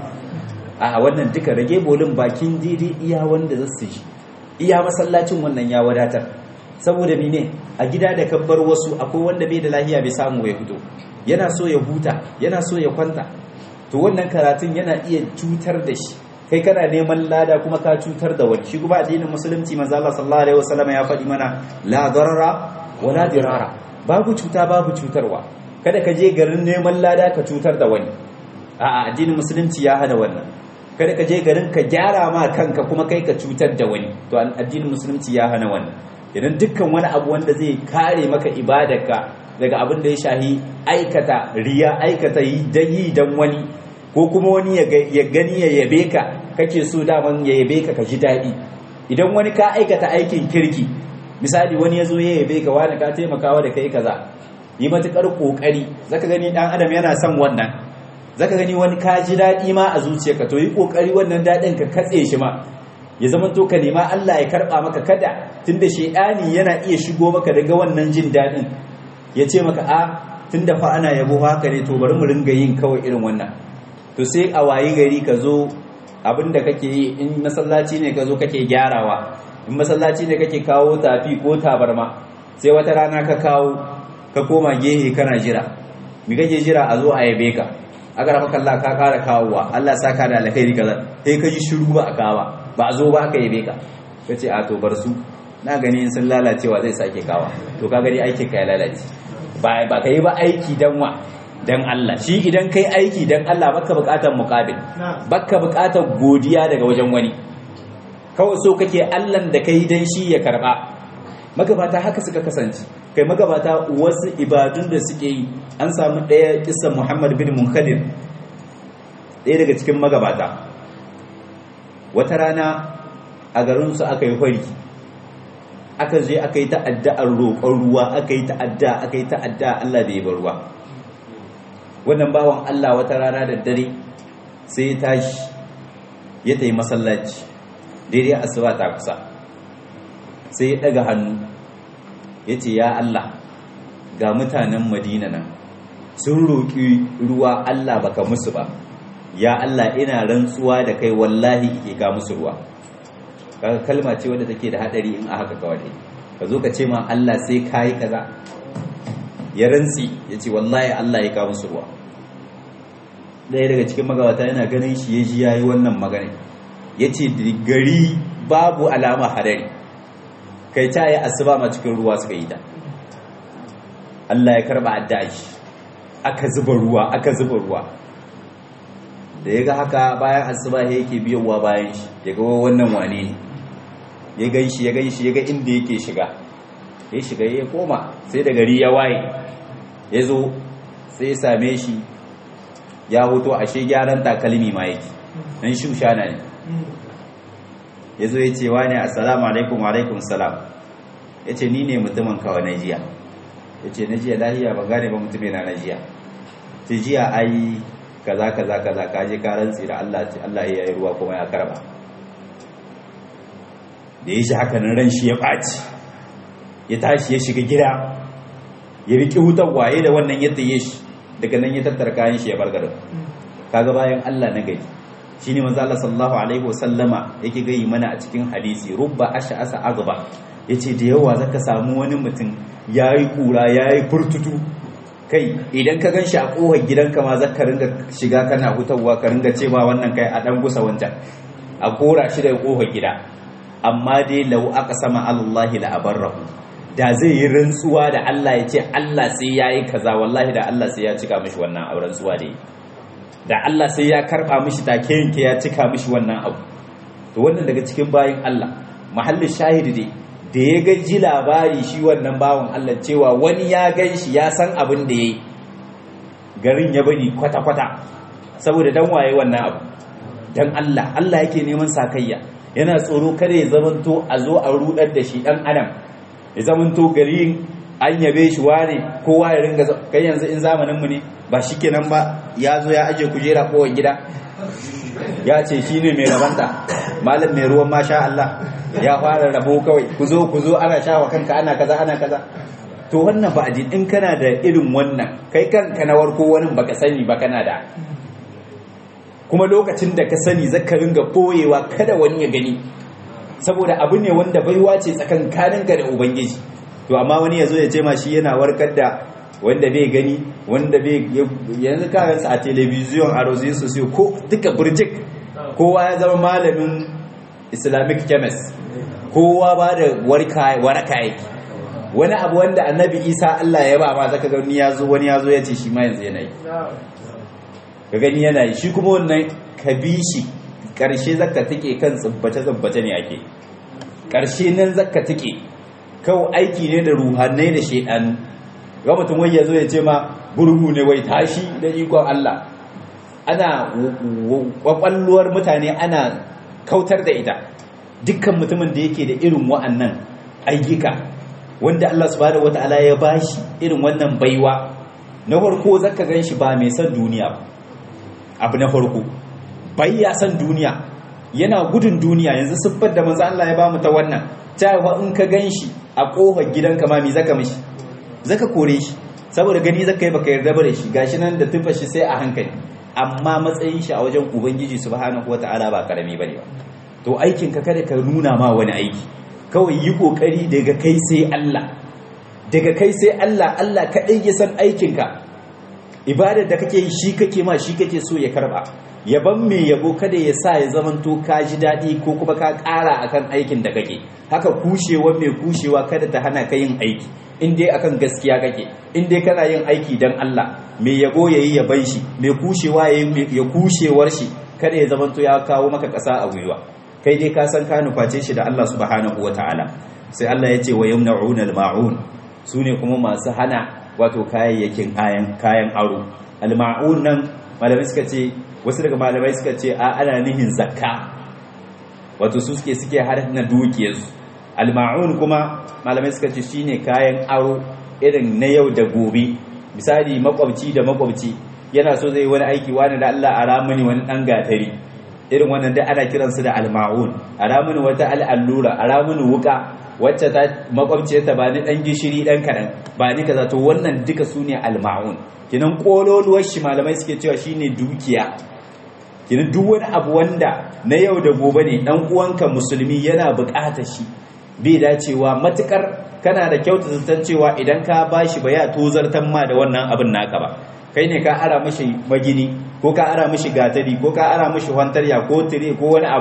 a wannan duka rage bolin bakin didi iya wanda za su ji iya masallacin wannan ya wadatar saboda mene a gida da kabbar wasu akwai wanda bai da lahiya bai samu ya fito yana so ya huta yana so ya kwanta to wannan karatun yana iya cutar da shi kai kana neman lada kuma ka cutar da wani shi kuma addinin musulunci manzo Allah sallallahu alaihi wasallam ya faɗi mana la darara wala dirara babu cuta babu cutarwa kada ka je garin neman lada ka cutar da wani a'a addinin musulunci ya hana wannan kada ka je garin ka gyara ma kanka kuma kai ka cutar da wani to addinin musulunci ya hana wannan idan dukkan wani abu wanda zai kare maka ibadarka daga abin da ya shahi aikata riya aikata yi dan yi dan wani ko kuma wani ya gani ya yabe ka kake so daman ya yabe ka ka ji daɗi idan wani ka aikata aikin kirki misali wani ya zo ya yabe ka wani ka taimakawa da kai kaza yi matukar kokari zaka gani dan adam yana son wannan zaka gani wani ka ji daɗi ma a zuciyarka to yi kokari wannan daɗin ka katse shi ma ya zama to ka nema Allah ya karba maka kada tunda shedani yana iya shigo maka daga wannan jin daɗin ya ce maka a tunda fa ana yabo haka ne to bari mu ringa yin kawai irin wannan to sai a wayi gari ka zo abinda kake yi in masallaci ne ka zo kake gyarawa in masallaci ne kake kawo tafi ko tabarma sai wata rana ka kawo ka koma gehe kana jira mi kake jira a zo a yabe ka aka rafa kalla ka kara kawowa Allah saka da alkhairi kaza sai ka ji shiru ba a kawa ba a zo ba aka yabe ka kace a to bar su na gani in sun lalacewa zai sake kawa to ka gani aikin ka ya lalace ba ba kai ba aiki dan wa dan Allah shi idan kai aiki dan Allah baka bukatar muqabil baka bukatar godiya daga wajen wani kawai so kake Allah da kai dan shi ya karba magabata haka suka kasance kai magabata wasu ibadun da suke yi an samu ɗaya kisan Muhammad bin Munkadir ɗaya daga cikin magabata wata rana a garinsu aka yi fari aka je aka yi ta'adda'ar roƙon ruwa aka yi ta'adda aka yi ta'adda Allah bai bar ruwa wannan bawan Allah wata rana da dare sai ya tashi ya tayi masallaci daidai asuba ta kusa sai ya daga hannu ya ce ya Allah ga mutanen Madina nan sun roƙi ruwa Allah baka musu ba ya Allah ina rantsuwa da kai wallahi ke ga musu ruwa kaga kalma ce wadda take da hadari in a haka kawai ka zo ka ce ma Allah sai kai kaza ya rantsi ya ce wallahi Allah ya kawo musu ruwa ɗaya daga cikin magawata yana ganin shi ya ji ya yi wannan magana ya ce gari babu alama hadari kai ta yi asuba ma cikin ruwa suka yi ta Allah ya karba addu'a shi aka zuba ruwa aka zuba ruwa da ya ga haka bayan asuba ya yake biyowa bayan shi ya ga wannan wane ne ya gan shi ya gan shi ya ga inda yake shiga ya shiga ya koma sai da gari ya waye ya zo sai ya same shi ya hoto ashe gyaran takalmi ma yake dan shushana ne ya zo ya ce wa ne assalamu alaikum wa alaikum salam ya ce ni ne mutumin kawai na jiya ya ce na jiya lahiya ban gane ba mutumin na jiya ta jiya ai kaza kaza kaza ka je ka rantsi da Allah ce Allah ya yi ruwa kuma ya karba da ya shi haka nan ran shi ya ɓaci ya tashi ya shiga gida ya riƙi wutar waye da wannan yadda ya shi daga nan ya tattara kayan shi ya bar garin kaga bayan Allah na gari shine manzo Allah sallallahu alaihi wasallama yake gayi mana a cikin hadisi rubba ash'asa agba yace da yawa zaka samu wani mutum yayi kura yayi furtutu kai idan ka ganshi a kohar gidanka ma zaka ringa shiga kana hutawa ka ringa cewa wannan kai a dan gusa wancan a kora shi daga kohar gida amma dai lau aka sama Allah la abarrahu da zai yi rantsuwa da Allah ya ce Allah sai yayi kaza wallahi da Allah sai ya cika mishi wannan auren rantsuwa da yi da Allah sai ya karba mishi take yanke ya cika mishi wannan abu to wannan daga cikin bayin Allah mahallin shahidi dai da ya ga ji labari shi wannan bawan Allah cewa wani ya gan shi ya san abin da yayi garin ya bari kwata kwata saboda dan waye wannan abu dan Allah Allah yake neman sakayya yana tsoro kada ya zamanto a zo a rudar da shi dan adam ya zamanto garin an yabe shi wane kowa ya ringa kai yanzu in zamanin mu ne ba shikenan ba ya zo ya aje kujera kowa gida ya ce shine mai rabanta malam mai ruwan masha Allah ya fara rabo kawai ku zo ku zo ana shawa kanka ana kaza ana kaza to wannan ba addini in kana da irin wannan kai kanka na warko wani baka sani ba kana da kuma lokacin da ka sani zaka ringa boyewa kada wani ya gani saboda abu ne wanda baiwa ce tsakankaninka da ubangiji to amma wani ya zo ya ce ma shi yana warkar da wanda bai gani wanda bai yanzu kayansa a telebiziyon a rozin su ko duka burjik kowa ya zama malamin islamic chemist kowa ba da waraka yake wani abu wanda annabi isa allah ya ba ma zaka gani ya zo wani ya zo ya ce shi ma yanzu yana yi ka gani yana yi shi kuma wannan ka bi shi ƙarshe zaka take kan tsubbace-tsubbace ne ake ƙarshe nan zaka take kawai aiki ne da ruhanai da shaidanu ga mutum wai ya zo ya ce ma gurgu ne wai tashi da ikon Allah ana kwakwalluwar mutane ana kautar da ita dukkan mutumin da yake da irin wa'annan ayyuka wanda Allah subhanahu wata'ala ya bashi irin wannan baiwa na farko zaka gan shi ba mai son duniya ba abu na farko bai ya san duniya yana gudun duniya yanzu siffar da manzo Allah ya bamu ta wannan cewa in ka ganshi a kofar gidanka ma me zaka mishi zaka kore shi saboda gani zaka yi baka yarda da shi gashi nan da tufa shi sai a hankali amma matsayin shi a wajen ubangiji subhanahu wataala ba karami bane ba to aikin ka kada ka nuna ma wani aiki kawai yi kokari daga kai sai Allah daga kai sai Allah Allah kadai ya san aikin ka ibadar da kake yi shi kake ma shi kake so ya karba yaban mai yabo kada ya sa ya zamanto ka ji daɗi ko kuma ka ƙara akan aikin da kake haka kushewa mai kushewa kada ta hana ka yin aiki in dai akan gaskiya kake in dai kana yin aiki dan Allah mai yabo yayi yaban shi mai kushewa ya kushewar shi kada ya zamanto ya kawo maka ƙasa a gwiwa kai dai ka san ka nuface shi da Allah subhanahu wataala sai Allah ya ce wa yamna'una al-ma'un sune kuma masu hana wato kayayyakin kayan kayan aro al-ma'un nan malamai suka ce wasu daga malamai suka ce a ana nihin zakka wato su suke suke har na dukiyarsu alma'un kuma malamai suka ce shine kayan aro irin na yau da gobe misali makwabci da makwabci yana so zai wani aiki wani da Allah a ramuni wani dan gatari irin wannan da ana kiransu da alma'un a ramuni wata al'allura a ramuni wuka wacce ta makwabciyarta ba ni dan gishiri dan kadan ba ni kaza to wannan duka sune alma'un kinan kololuwar shi malamai suke cewa shine dukiya kinan duk wani abu wanda na yau da gobe ne dan uwanka musulmi yana buƙatar shi bai dacewa matukar kana da kyauta zaton cewa idan ka bashi ba ya tozartan ma da wannan abin naka ba kai ne ka ara mishi magini ko ka ara mishi gatari ko ka ara mishi hantarya ko tire ko wani abu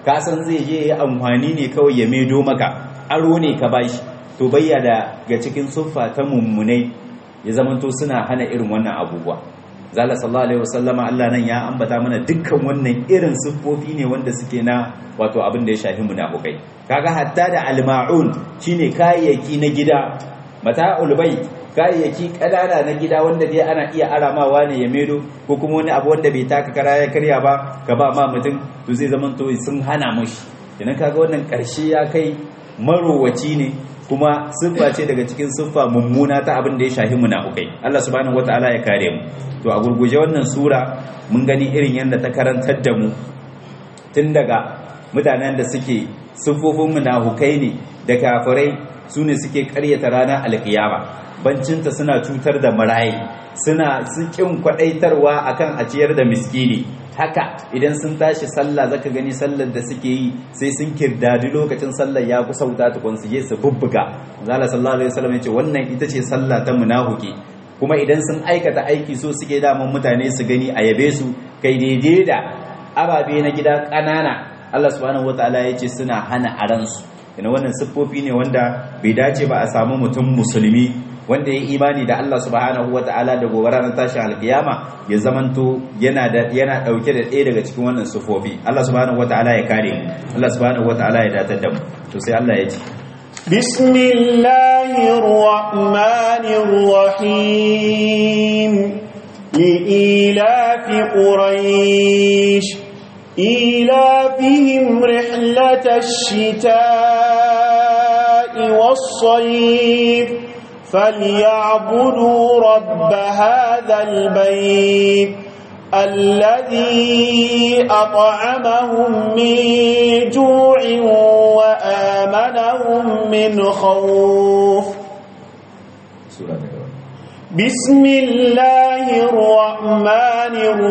ka san zai je ya amfani ne kawai ya medo maka aro ne ka bashi to bayya da ga cikin suffa ta mummunai ya zamanto suna hana irin wannan abubuwa zala sallallahu alaihi wasallama Allah nan ya ambata mana dukkan wannan irin siffofi ne wanda suke na wato abin da ya shafi munafukai kaga hatta da alma'un shine kayayyaki na gida mata'ul bait kayayyaki kadana na gida wanda dai ana iya aramawa ne ya medo ko kuma wani abu wanda bai taka kara ya karya ba ka ba ma mutum to zai zama to sun hana mushi idan kaga wannan karshe ya kai marowaci ne kuma siffa ce daga cikin siffa mummuna ta abin da ya shahi munafukai Allah subhanahu wataala ya kare mu to a gurguje wannan sura mun gani irin yadda ta karantar da mu tun daga mutanen da suke siffofin munafukai ne da kafirai su ne suke karyata ranar alkiyama bancinta suna cutar da marayi suna kin kwadaitarwa akan a ciyar da miskini haka idan sun tashi sallah zaka gani sallar da suke yi sai sun kirdadi lokacin sallar ya kusa wuta tukun su je su bubbuga zalla sallallahu alaihi wasallam yace wannan ita ce sallah ta munafiki kuma idan sun aikata aiki so suke daman mutane su gani a yabe su kai daidai da ababe na gida ƙanana Allah subhanahu wataala yace suna hana aransu ina wannan siffofi ne wanda bai dace ba a samu mutum musulmi wanda ya imani da Allah subhanahu ta'ala da gobe ranar tashin alkiyama ya zamanto yana da yana dauke da ɗaya daga cikin wannan sufofi Allah subhanahu ta'ala ya kare mu Allah subhanahu ta'ala ya datar da mu to sai Allah ya ce bismillahir rahmanir rahim لإيلاف قريش إيلافهم رحلة الشتاء والصيف فليعبدوا رب هذا البيت الذي أطعمهم من جوع وآمنهم من خوف بسم الله الرحمن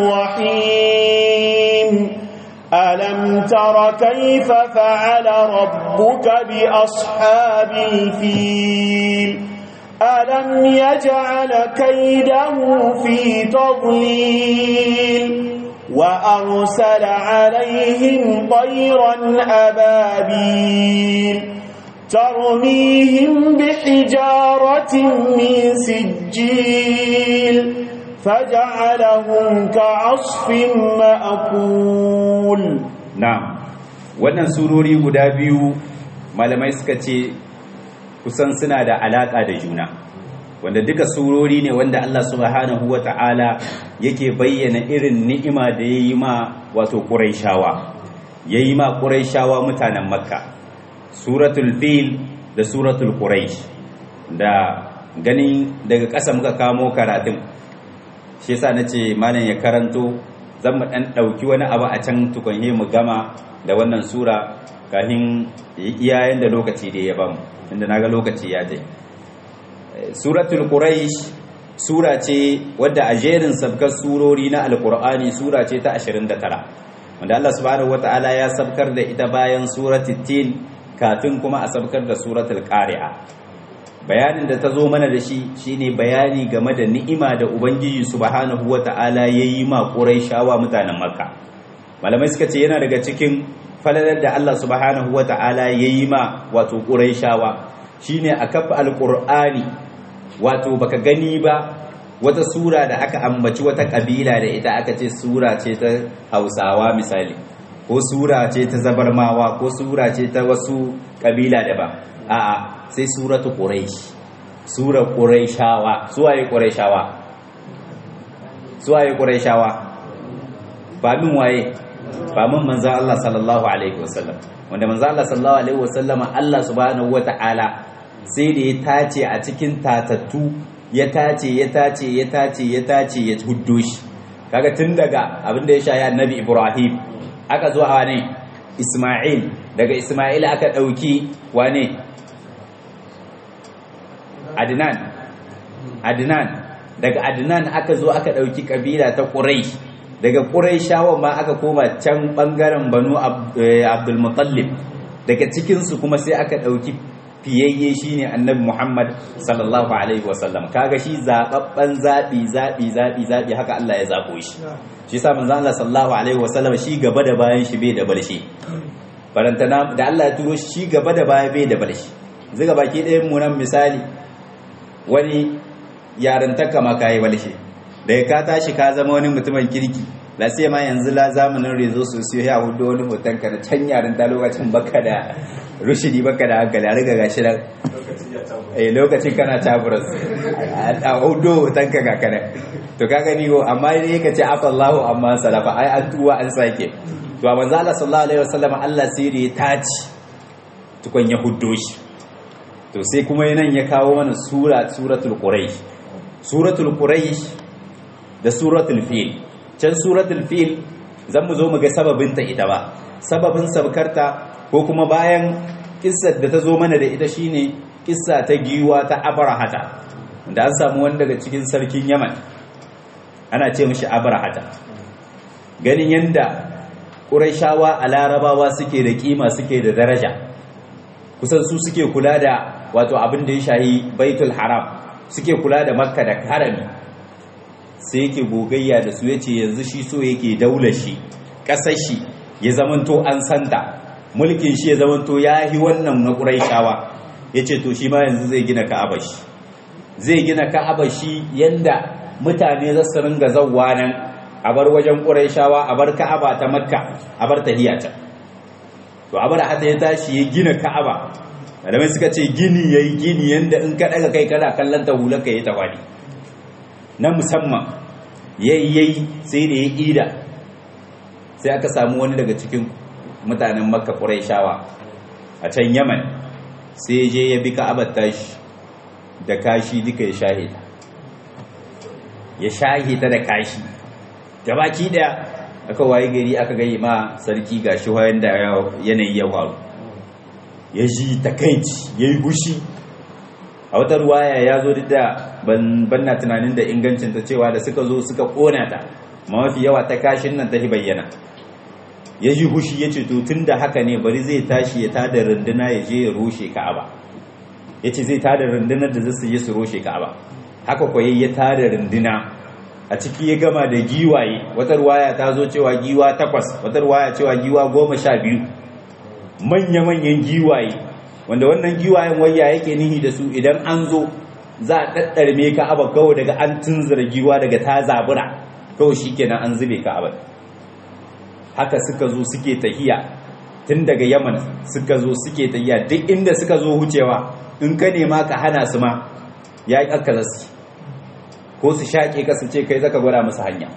الرحيم ألم تر كيف فعل ربك بأصحاب الفيل ألم يجعل كيده في تضليل وأرسل عليهم طيرا أبابيل ترميهم بحجارة من سجيل فجعلهم كعصف مأكول na'am wannan surori guda biyu malamai suka ce kusan suna da alaka da juna wanda duka surori ne wanda Allah subhanahu wata'ala yake bayyana irin ni'ima da yayi ma wato Qurayshawa yayi ma Qurayshawa mutanen Makka suratul fil da suratul quraish da ganin daga ƙasa muka kamo karatun shi yasa nace malam ya karanto zan mu dan dauki wani abu a can tukunye mu gama da wannan sura kafin iyayen da lokaci da ya bamu inda naga lokaci ya je suratul quraish sura ce wadda a jerin sabkar surori na alqur'ani sura ce ta 29 wanda Allah subhanahu wataala ya sabkar da ita bayan suratul tin kafin kuma a sabkar da suratul qari'a bayanin da ta zo mana da shi shine bayani game da ni'ima da ubangiji subhanahu wata'ala yayi ma quraishawa mutanen makka malamai suka ce yana daga cikin falalar da Allah subhanahu wata'ala yayi ma wato quraishawa shine a kafa alqur'ani wato baka gani ba wata sura da aka ambaci wata kabila da ita aka ce sura ce ta Hausawa misali ko sura ce ta zabarmawa ko sura ce ta wasu kabila daban a'a sai suratu quraish sura quraishawa suwaye quraishawa suwaye quraishawa ba min waye ba min manzo Allah sallallahu alaihi wasallam wanda manzo Allah sallallahu alaihi wasallam Allah subhanahu wataala sai da ya tace a cikin tatattu ya tace ya tace ya tace ya tace ya huddo shi kaga tun daga abinda ya shayi annabi Ibrahim aka zo a wane Ismail daga Ismail aka dauki wane Adnan Adnan daga Adnan aka zo aka dauki kabila ta Quraysh daga Qurayshawa ma aka koma can bangaren Banu Abdul Muttalib daga cikin su kuma sai aka dauki fiyayye shine Annabi Muhammad sallallahu alaihi wasallam kaga shi zababban zabi zabi zabi zabi haka Allah ya zabo shi shi yasa manzo Allah sallallahu alaihi wasallam shi gaba da bayan shi bai da balshi barantana da Allah ya turo shi gaba da baya bai da balshi zuga baki ɗayan mu nan misali wani yarantaka ma kayi balshi da ka tashi ka zama wani mutumin kirki la sai ma yanzu la zamanin rezo sosiyo ya hudu wani hoton ka da can yaran ta lokacin baka da rushidi baka da hankali a riga gashi nan eh lokacin kana taburas a hudu hoton ka kakana to ka gani ko amma dai ka ce afa Allahu amma salafa ai an tuwa an sake to manzo Allah sallallahu alaihi wasallam Allah sai da ya taci tukun ya huddo shi to sai kuma nan ya kawo mana sura suratul quraish suratul quraish da suratul fil can suratul fil zan mu zo mu ga sababinta ita ba sababin sabkarta ko kuma bayan kissar da ta zo mana da ita shine kissa ta giwa ta abrahata da an samu wani daga cikin sarkin yaman ana ce mishi abrahata ganin yanda ƙurayshawa a larabawa suke da kima suke da daraja kusan su suke kula da wato abin da ya shahi baitul haram suke kula da makka da harami sai yake gogayya da su ya ce yanzu shi so yake daular shi ƙasar shi ya zamanto an santa mulkin shi ya zamanto ya yi wannan na ƙuraishawa ya ce to shi ma yanzu zai gina ka'aba shi zai gina ka'aba shi yanda mutane za su ringa zawwa nan a bar wajen ƙuraishawa a bar ka'aba ta makka a bar tahiya ta to abar hata ya tashi ya gina ka'aba malamai suka ce gini yayi gini yanda in ka daga kai kana kallon ta hular ka yi tawali na musamman yayi yayi sai da ya ida sai aka samu wani daga cikin mutanen makka quraishawa a can yaman sai je ya bi ka'abar tashi da kashi duka ya shahida ya shahida da kashi gabaki daya aka waye gari aka gayi ma sarki gashi wayan da yanayi ya faru ya ji takaici ya yi gushi a wata ruwaya ya zo duk da ban na tunanin da ingancin ta cewa da suka zo suka kona ta ma mafi yawa ta kashin nan ta bayyana ya ji gushi ya ce to tun da haka ne bari zai tashi ya tada runduna ya je ya roshe ka'aba ya ce zai tada rundunar da zai je su roshe ka'aba haka kwaye ya tada runduna a ciki ya gama da giwaye wata ruwaya ta zo cewa giwa takwas wata ruwaya cewa giwa goma sha biyu manya-manyan giwaye wanda wannan giwayen waya yake nihi da su idan an zo za a ɗaɗɗarme ka aba kawai daga an tunzura giwa daga ta zabura kawai shi kenan an zube ka aba haka suka zo suke tahiya tun daga yaman suka zo suke tahiya duk inda suka zo wucewa in ka nema ka hana su ma ya yi aka zasu ko su shaƙe ka su ce kai zaka gwada musu hanya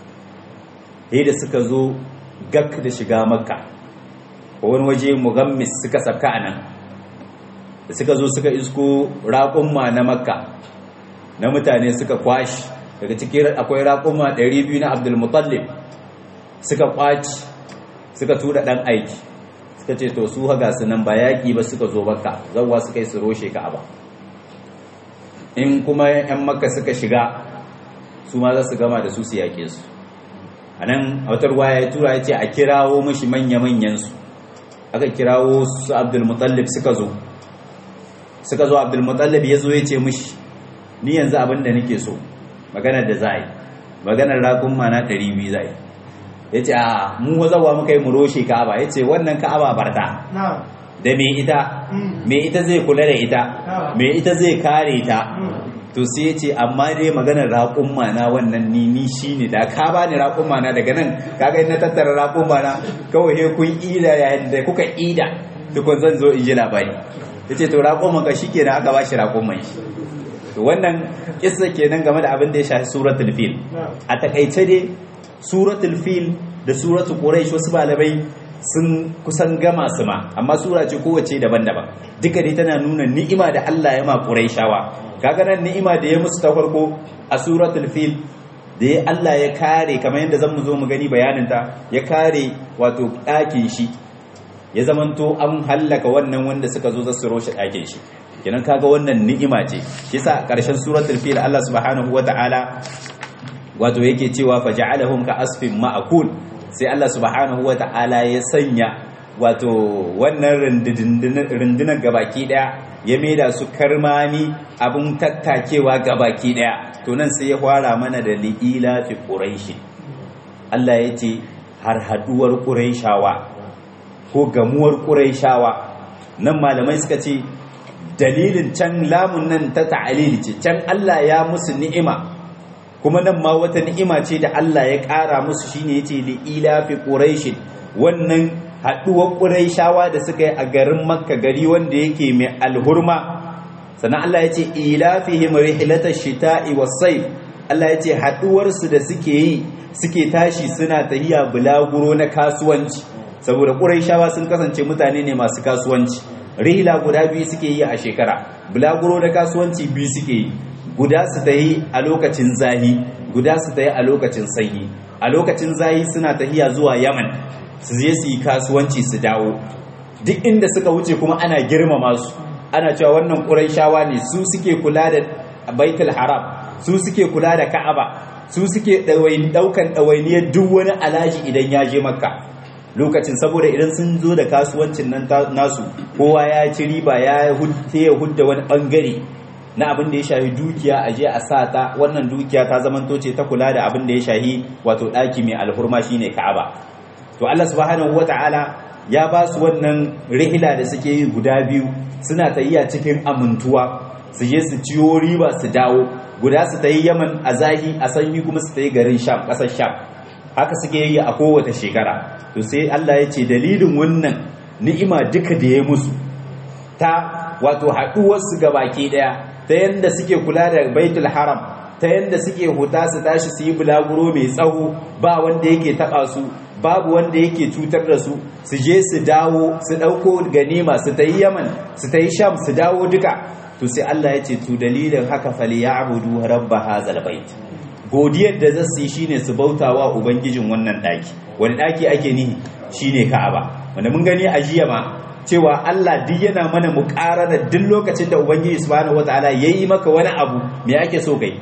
sai da suka zo gak da shiga makka ko wani waje mugammis suka sabka a nan da suka zo suka isko raƙumma na makka na mutane suka kwashi daga cikin akwai raƙumma 200 na abdulmutallib suka kwaci suka tura ɗan aiki suka ce to su haga su nan ba yaƙi ba suka zo makka zauwa suka yi su roshe ka ba in kuma 'yan makka suka shiga su ma za su gama da su su yaƙe su a nan a wata ruwaya ya tura ya ce a kirawo mashi manya-manyansu aka kirawo su abdulmutallib suka zo suka zo abdulmutallib ya zo ya ce mashi ni yanzu abin da nake so maganar da za a yi maganar rakun mana 200 za a yi ya ce a mu wazawa muka yi mu roshe ka'aba ya ce wannan ka'aba barta da me ita me ita zai kula da ita me ita zai kare ta to sai ya ce amma dai maganar raƙun mana wannan ni ni shine da ka ba ni raƙun mana daga nan kaga na tattara raƙun mana kawai he kun ida yayin da kuka ida tukun zan zo in ji labari yace to raƙun man ka shikenan aka bashi raƙun man shi to wannan kissa kenan game da abin da ya shafi suratul fil a takaice dai suratul fil da suratul quraish wasu malamai sun kusan gama su ma amma sura ce kowace daban-daban duka dai tana nuna ni'ima da Allah ya ma Qurayshawa kaga nan ni'ima da ya musu ta farko a suratul fil da ya Allah ya kare kamar yadda zamu zo mu gani bayanin ta ya kare wato ɗakin shi ya zamanto an hallaka wannan wanda suka zo za su roshe ɗakin shi kenan kaga wannan ni'ima ce shi yasa ƙarshen suratul fil Allah subhanahu wata'ala wato yake cewa faja'alahum ka asfin ma'akul sai Allah subhanahu wa ta'ala ya sanya wato wannan rundunar gabaki daya ya maida su karmani abun tattakewa gabaki daya to nan sai ya fara mana da li'ila fi quraishi Allah ya ce har haduwar quraishawa ko gamuwar quraishawa nan malamai suka ce dalilin can lamun nan ta ta'alili ce can Allah ya musu ni'ima kuma nan ma wata ni'ima ce da Allah ya ƙara musu shine yace li ilafi quraish wannan haduwar quraishawa da suka yi a garin makka gari wanda yake mai alhurma sannan Allah yace ilafihim rihlatash shita'i was-sayf Allah yace haduwar su da suke yi suke tashi suna tahiya bulaguro na kasuwanci saboda quraishawa sun kasance mutane ne masu kasuwanci rihla guda biyu suke yi a shekara bulaguro na kasuwanci biyu suke yi guda su ta yi a lokacin zahi guda su ta yi a lokacin sanyi a lokacin zahi suna tahiya zuwa yaman su je su yi kasuwanci su dawo duk inda suka wuce kuma ana girmama su ana cewa wannan ƙuraishawa ne su suke kula da baitul haram su suke kula da ka'aba su suke ɗaukan ɗawainiyar duk wani alaji idan ya je makka lokacin saboda idan sun zo da kasuwancin nan nasu kowa ya ci riba ya hudda wani ɓangare na abin da ya shahi dukiya a je a sa ta wannan dukiya ta zamanto ce ta kula da abin da ya shahi wato ɗaki mai alhurma shine Ka'aba to Allah subhanahu wata'ala ya ba su wannan rihila da suke yi guda biyu suna tayiya cikin amintuwa su je su ciyo riba su dawo guda su tayi Yaman a zahi a sanyi kuma su tayi garin Sham ƙasar Sham haka suke yi a kowace shekara to sai Allah ya ce dalilin wannan ni'ima duka da ya musu ta wato haɗuwarsu ga baki ɗaya ta yadda suke kula da baitul haram ta yadda suke huta su tashi su yi bulaguro mai tsawo ba wanda yake taba su babu wanda yake cutar da su su je su dawo su dauko ganima su ta yi yaman su ta yi sham su dawo duka to sai Allah ya ce to dalilin haka fali ya'budu rabba hazal bait godiyar da zasu yi shine su bautawa ubangijin wannan daki wani daki ake nihi shine ka'aba wanda mun gani a jiya ma cewa Allah duk yana mana muƙarana duk lokacin da Ubangiji subhanahu wataala yayi maka wani abu me ake so kai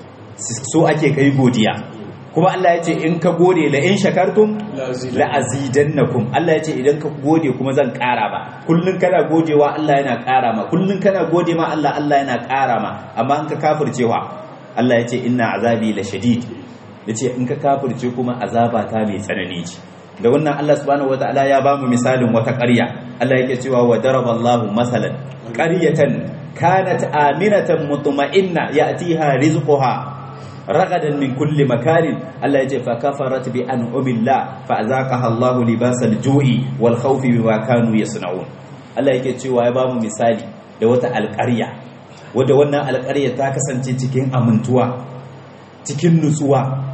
so ake kai godiya kuma Allah ya ce in ka gode la in shakartum la azidannakum Allah ya ce idan ka gode kuma zan ƙara ma kullun kana godewa Allah yana ƙara ma kullun kana gode ma Allah Allah yana ƙara ma amma in ka kafircewa Allah ya ce inna azabi la shadid yace in ka kafirce kuma azaba ta mai tsanani ce da wannan Allah subhanahu wataala ya bamu misalin wata ƙarya Allah yake cewa wa daraballahu masalan qaryatan kanat aminatan mutma'inna ya'tiha rizquha ragadan min kulli makanin Allah yace fa kafarat bi an'amillah fa azaqaha Allahu libasal ju'i wal khawfi bima kanu yasna'un Allah yake cewa ya bamu misali da wata alƙarya wadda wannan alƙarya ta kasance cikin amintuwa cikin nutsuwa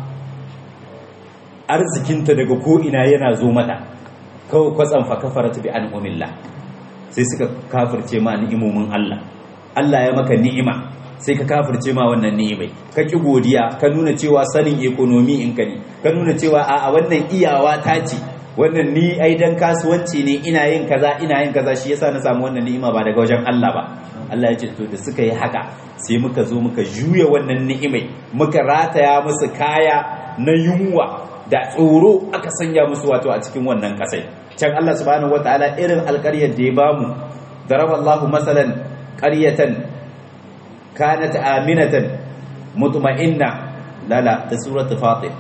arzikinta daga ko'ina yana zo mata kawai kwatsan fa kafarata bi an'amillah sai suka kafirce ma ni'imomin Allah Allah ya maka ni'ima sai ka kafirce ma wannan ni'imai ka ki godiya ka nuna cewa sanin ekonomi in ka ne ka nuna cewa a wannan iyawa ta ce wannan ni ai dan kasuwanci ne ina yin kaza ina yin kaza shi yasa na samu wannan ni'ima ba daga wajen Allah ba Allah ya ce to da suka yi haka sai muka zo muka juya wannan ni'imai muka rataya musu kaya na yunwa da tsoro aka sanya musu wato a cikin wannan kasai can Allah subhanahu wataala irin alƙaryar da ya bamu daraballahu masalan qaryatan kanat aminatan mutma'inna lala ta suratul fatir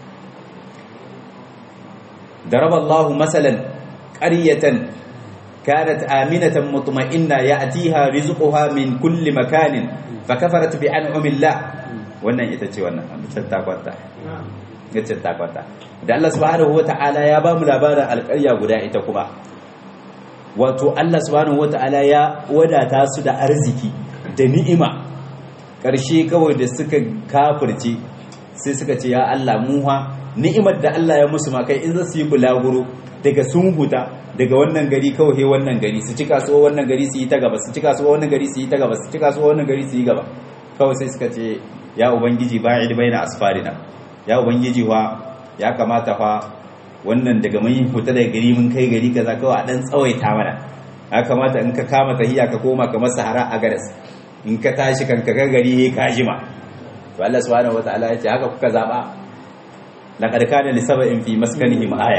daraballahu masalan qaryatan كانت آمنة مطمئنة يأتيها رزقها من كل مكان فكفرت بأنعم الله wannan ita ce wannan ta kwanta gacin ta kwanta da Allah subhanahu wata'ala ya ba mu labarin alƙarya guda ita kuma wato Allah subhanahu wata'ala ya wadata su da arziki da ni'ima ƙarshe kawai da suka kafirce sai suka ce ya Allah muha ni'imar da Allah ya musu ma kai in za su yi bulaguro daga sun huta daga wannan gari kawai wannan gari su ci kasuwa wannan gari su yi ta gaba su ci kasuwa wannan gari su yi ta gaba su ci kasuwa wannan gari su yi gaba kawai sai suka ce ya ubangiji ba'id baina asfarina ya ubangiji wa ya kamata fa wannan daga mun fita daga gari mun kai gari kaza kawai a dan tsawaita mana ya kamata in ka kama tahiya ka koma kamar sahara a garas in ka tashi kan ka gari he ka jima to Allah subhanahu wataala ya ce haka kuka zaba laqad kana li sab'in fi maskanihim aya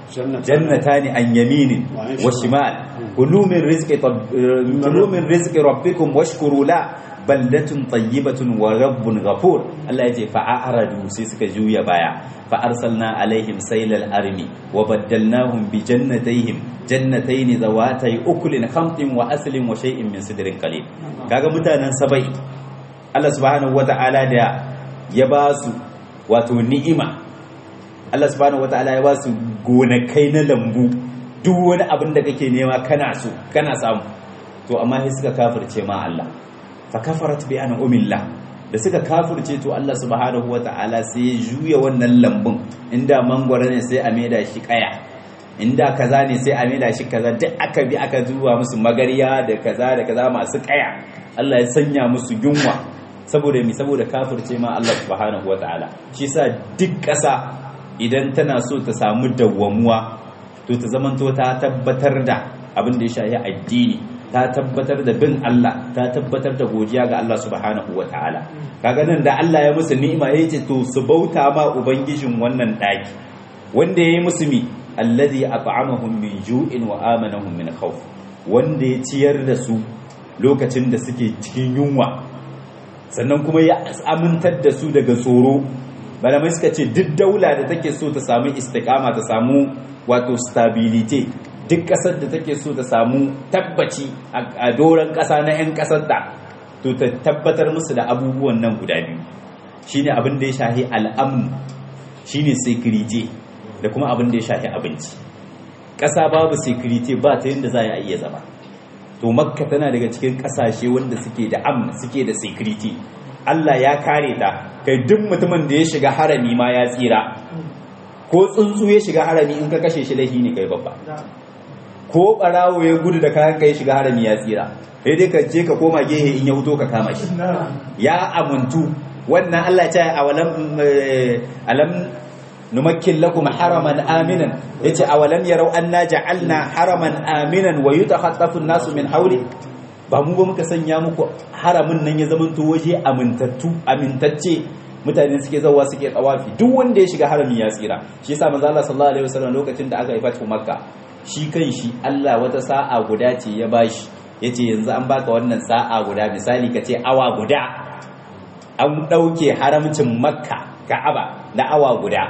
jannatani an yaminin wa shimal kulu min rizqi kulu min rizqi rabbikum washkuru la baldatun tayyibatun wa rabbun ghafur Allah yace fa a'radu sai suka juya baya fa arsalna alaihim saylal armi wa baddalnahum bi jannatayhim jannatayn zawatay ukulin khamtin wa aslin wa shay'in min sidrin qalil kaga mutanen sabai Allah subhanahu wata'ala da ya ba su wato ni'ima Allah subhanahu wata'ala ya ba su gonakai na lambu duk wani abin da kake nema kana so kana samu to amma sai suka kafirce ma Allah fa kafarat bi an umillah da suka kafirce to Allah subhanahu wata'ala sai ya juya wannan lambun inda mangwara ne sai a maida shi kaya inda kaza ne sai a maida shi kaza duk aka bi aka zuwa musu magariya da kaza da kaza masu kaya Allah ya sanya musu yunwa saboda mi saboda kafirce ma Allah subhanahu wata'ala shi sa duk ƙasa idan tana so ta samu dawwamuwa to ta zamanto ta tabbatar da abin da ya shahi addini ta tabbatar da bin Allah ta tabbatar da godiya ga Allah subhanahu wa ta'ala kaga nan da Allah ya musu ni'ima ya ce to su bauta ma ubangijin wannan daki wanda ya yi musu mi alladhi at'amahum min ju'in wa amanahum min khawf wanda ya ciyar da su lokacin da suke cikin yunwa sannan kuma ya amintar da su daga tsoro malamai suka ce duk daula da take so ta samu istiqama ta samu wato stability duk ƙasar da take so ta samu tabbaci a doron ƙasa na 'yan ƙasar da to ta tabbatar musu da abubuwan nan guda biyu shine abin da ya shahi al'amu shine security da kuma abin da ya shahi abinci ƙasa babu security ba ta yadda za a iya zama to makka tana daga cikin ƙasashe wanda suke da am suke da security Allah ya kare ta kai duk mutumin da ya shiga harami ma ya tsira ko tsuntsu ya shiga harami in ka kashe shi laifi ne kai babba ko barawo ya gudu da kayan kai shiga harami ya tsira sai dai ka je ka koma gehe in ya wuto ka kama shi ya amuntu wannan Allah ya ce awalam alam numakkin lakum haraman aminan yace awalam yarau anna ja'alna haraman aminan wa yutakhaffafu an-nasu min hawli ba mu ba muka sanya muku haramin nan ya zamanto waje amintattu amintacce mutane suke zawa suke tsawafi duk wanda ya shiga harami ya tsira shi yasa manzo Allah sallallahu alaihi wasallam lokacin da aka yi fatu makka shi kan shi Allah wata sa'a guda ce ya bashi yace yanzu an baka wannan sa'a guda misali kace awa guda an dauke haramcin makka ka'aba da awa guda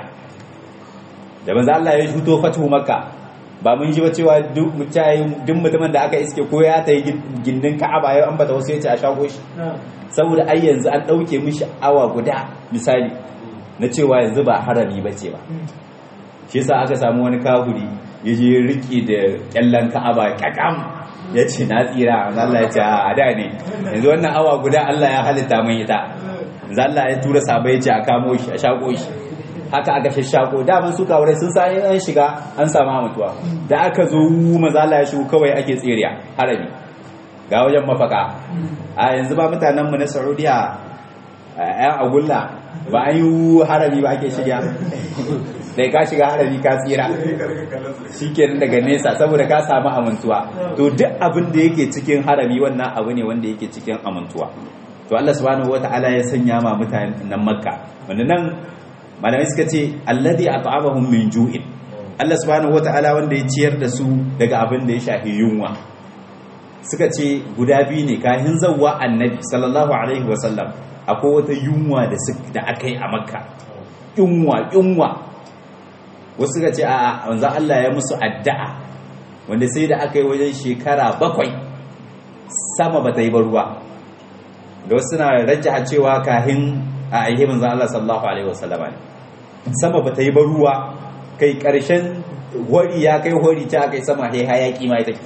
da manzo Allah ya fito fatu makka ba mun ji ba cewa duk mutumin da aka iske ko ya ta yi gindin ka'aba ya ambata wasu ya ce a shago shi saboda ai yanzu an ɗauke mishi awa guda misali na cewa yanzu ba harami ba ce ba shi yasa aka samu wani kahuri ya je riki da kyallan ka'aba kakam ya ce na tsira Allah ya ce a da ne yanzu wannan awa guda Allah ya halitta mun ita yanzu Allah ya tura sabai ya ce a kamo shi a shago shi haka aka shashako daman su kawai sun sa an shiga an samu mutuwa da aka zo maza Allah ya shigo kawai ake tsiriya harami ga wajen mafaka a yanzu ba mutanenmu na saudiya yan agulla ba an yi harami ba ake shiga sai ka shiga harami ka tsira shi kenan daga nesa saboda ka samu amintuwa to duk abin da yake cikin harami wannan abu ne wanda yake cikin amintuwa to Allah subhanahu wata'ala ya sanya ma mutanen makka wanda nan malamai suka ce alladhi at'amahum min ju'in Allah subhanahu wata'ala wanda ya ciyar da su daga abin da ya shafi yunwa suka ce guda biyu ne kahin zawwa annabi sallallahu alaihi wasallam akwai wata yunwa da da aka yi a makka yunwa yunwa wasu suka ce a wanzan Allah ya musu addu'a wanda sai da aka yi wajen shekara bakwai sama ba ta yi ba ruwa da wasu suna rajjaha cewa kahin a aihe manzan Allah sallallahu alaihi wasallama ne sama ba ta yi ba ruwa kai karshen hori ya kai hori ta kai sama hai hayaki ma ita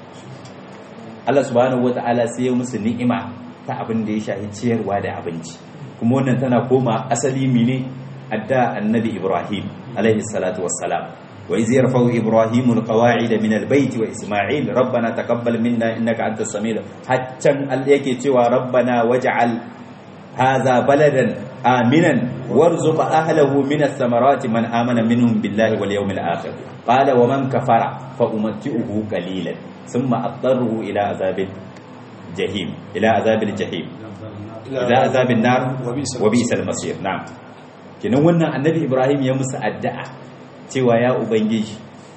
Allah subhanahu wata'ala sai ya musu ni'ima ta abin da ya shahi ciyarwa da abinci kuma wannan tana koma asali mine adda annabi Ibrahim alaihi salatu wassalam wa iz yarfa'u Ibrahim alqawa'ida min albayt wa Isma'il rabbana taqabbal minna innaka antas samiul haccan Allah yake cewa rabbana waj'al hadha baladan آمنا وارزق أهله من الثمرات من آمن منهم بالله واليوم الآخر قال ومن كفر فأمتئه قليلا ثم أضطره إلى عذاب الجحيم إلى عذاب الجحيم إلى عذاب النار وبئس المصير نعم kenan wannan annabi ibrahim ya musu addu'a cewa ya ubangiji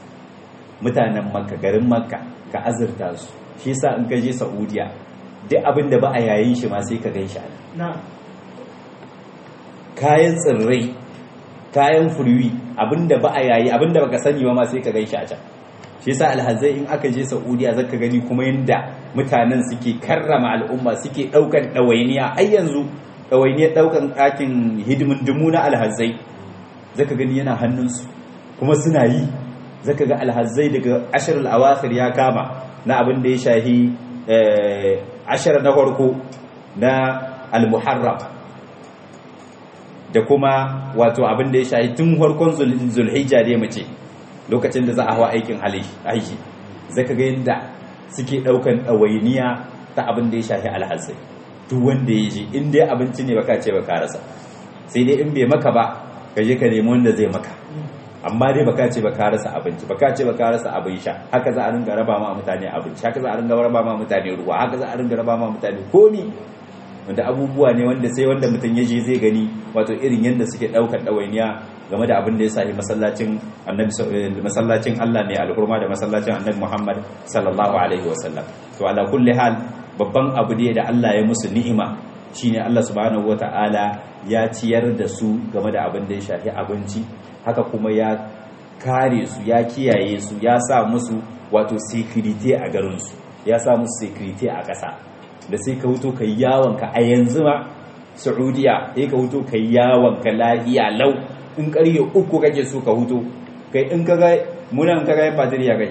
mutanen makka garin makka ka azurta su shi yasa in ka je saudiya duk abin da ba a yayin shi ma sai ka gan shi a kayan tsirrai kayan furwi abin da ba a yayi abin da baka sani ba ma sai ka gan shi a can shi yasa alhazai in aka je saudiya zaka gani kuma yanda mutanen suke karrama al'umma suke daukan dawainiya ai yanzu dawainiyar daukan ɗakin hidimin dumu na alhazai zaka gani yana hannunsu kuma suna yi zaka ga alhazai daga ashirin awakhir ya kama na abin da ya shahi ashirin na farko na almuharram da kuma wato abin da ya shahi tun farkon zulhijja dai mace lokacin da za a hawa aikin haishi zaka ga yadda suke daukan ɗawainiya ta abin da ya shahi alhazai duk wanda ya ji in dai abinci ne baka ce baka rasa sai dai in bai maka ba ka je ka nemi wanda zai maka amma dai baka ce baka rasa abinci baka ce baka rasa abin sha haka za a ringa raba ma mutane abinci haka za a ringa raba ma mutane ruwa haka za a ringa raba ma mutane komi wanda abubuwa ne wanda sai wanda mutum ya je zai gani wato irin yadda suke daukar ɗawainiya game da abin da ya sahi masallacin annabi masallacin Allah ne alhurma da masallacin annabi Muhammad sallallahu alaihi wasallam to ala kulli hal babban abu ne da Allah ya musu ni'ima shine Allah subhanahu wataala ya ciyar da su game da abin da ya shafi abinci haka kuma ya kare su ya kiyaye su ya sa musu wato security a garin su ya sa musu security a ƙasa da sai ka huto kai yawon ka a yanzu ma Saudiya sai ka huto kai yawon ka lahiya lau in ƙarfe uku kake so ka huto kai in kaga munan kaga fatiri ya kai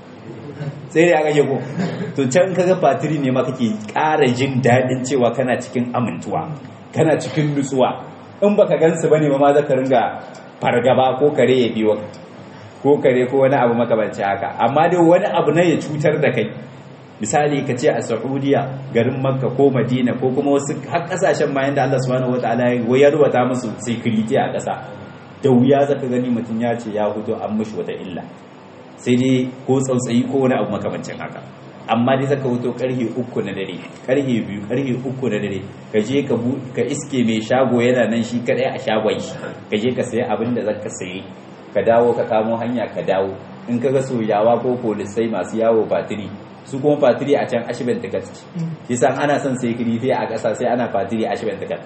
sai da aka ko to can kaga fatiri ne ma kake ƙara jin daɗin cewa kana cikin amintuwa kana cikin nutsuwa in baka gansu bane ma ma zaka ringa fargaba ko kare ya biyo ko kare ko wani abu makamanci haka amma dai wani abu na ya cutar da kai misali ka ce a saudiya garin makka ko madina ko kuma wasu har kasashen ma yanda allah subhanahu wataala ya rubuta musu security a ƙasa da wuya zaka gani mutum ya ce ya hudu an mishi wata illa sai dai ko tsautsayi ko wani abu makamancin haka amma dai zaka huto karhe uku na dare karhe biyu karhe uku na dare ka je ka ka iske mai shago yana nan shi kadai a shagon shi ka je ka sayi abin da zaka sayi ka dawo ka kamo hanya ka dawo in ka ga soyawa ko polisai masu yawo fatiri su kuma fatiri a can ashibin takat shi san ana son sai kirife a ƙasa sai ana fatiri ashibin takat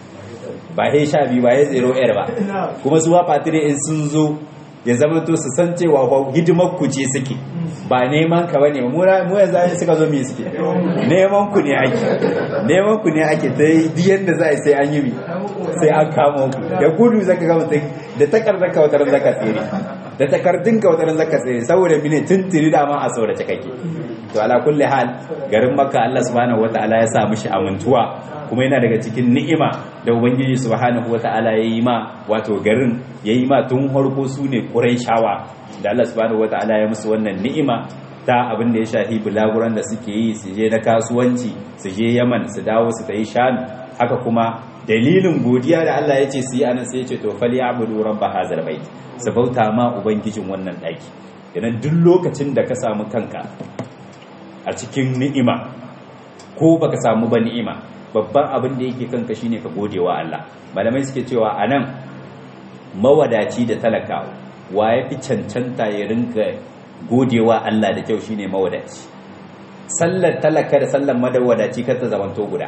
ba he sha biyu ba he zero air ba kuma su ba fatiri in sun zo ya zama to su san cewa hidimar ku ce suke ba neman ka bane mu mu yanzu an suka zo me suke neman ku ne ake neman ku ne ake ta yi yanda za a sai an yi mi sai an kama ku da gudu zaka ga mutum da takardar ka wataran zaka tsere da takardun ka wataran zaka tsere saboda mine tuntuni da ma a saurace kake to ala kulli hal garin makka Allah subhanahu wataala ya sa mishi amintuwa kuma yana daga cikin ni'ima da ubangiji subhanahu wataala ya yi ma wato garin ya yi ma tun harko su ne quraishawa da Allah subhanahu wataala ya musu wannan ni'ima ta abin da ya shafi bulaguran da suke yi su je na kasuwanci su je yaman su dawo su ta yi sham haka kuma dalilin godiya da Allah ya ce su yi anan sai ya ce to fali abudu rabba hazal bait su bauta ma ubangijin wannan daki idan duk lokacin da ka samu kanka a cikin ni'ima ko baka samu ba ni'ima babban abin da yake kanka shine ka gode wa Allah malamai suke cewa anan mawadaci da talaka wa ya fi cancanta ya rinka godewa Allah da kyau shine mawadaci sallar talaka da sallar madawadaci kar ta zamanto guda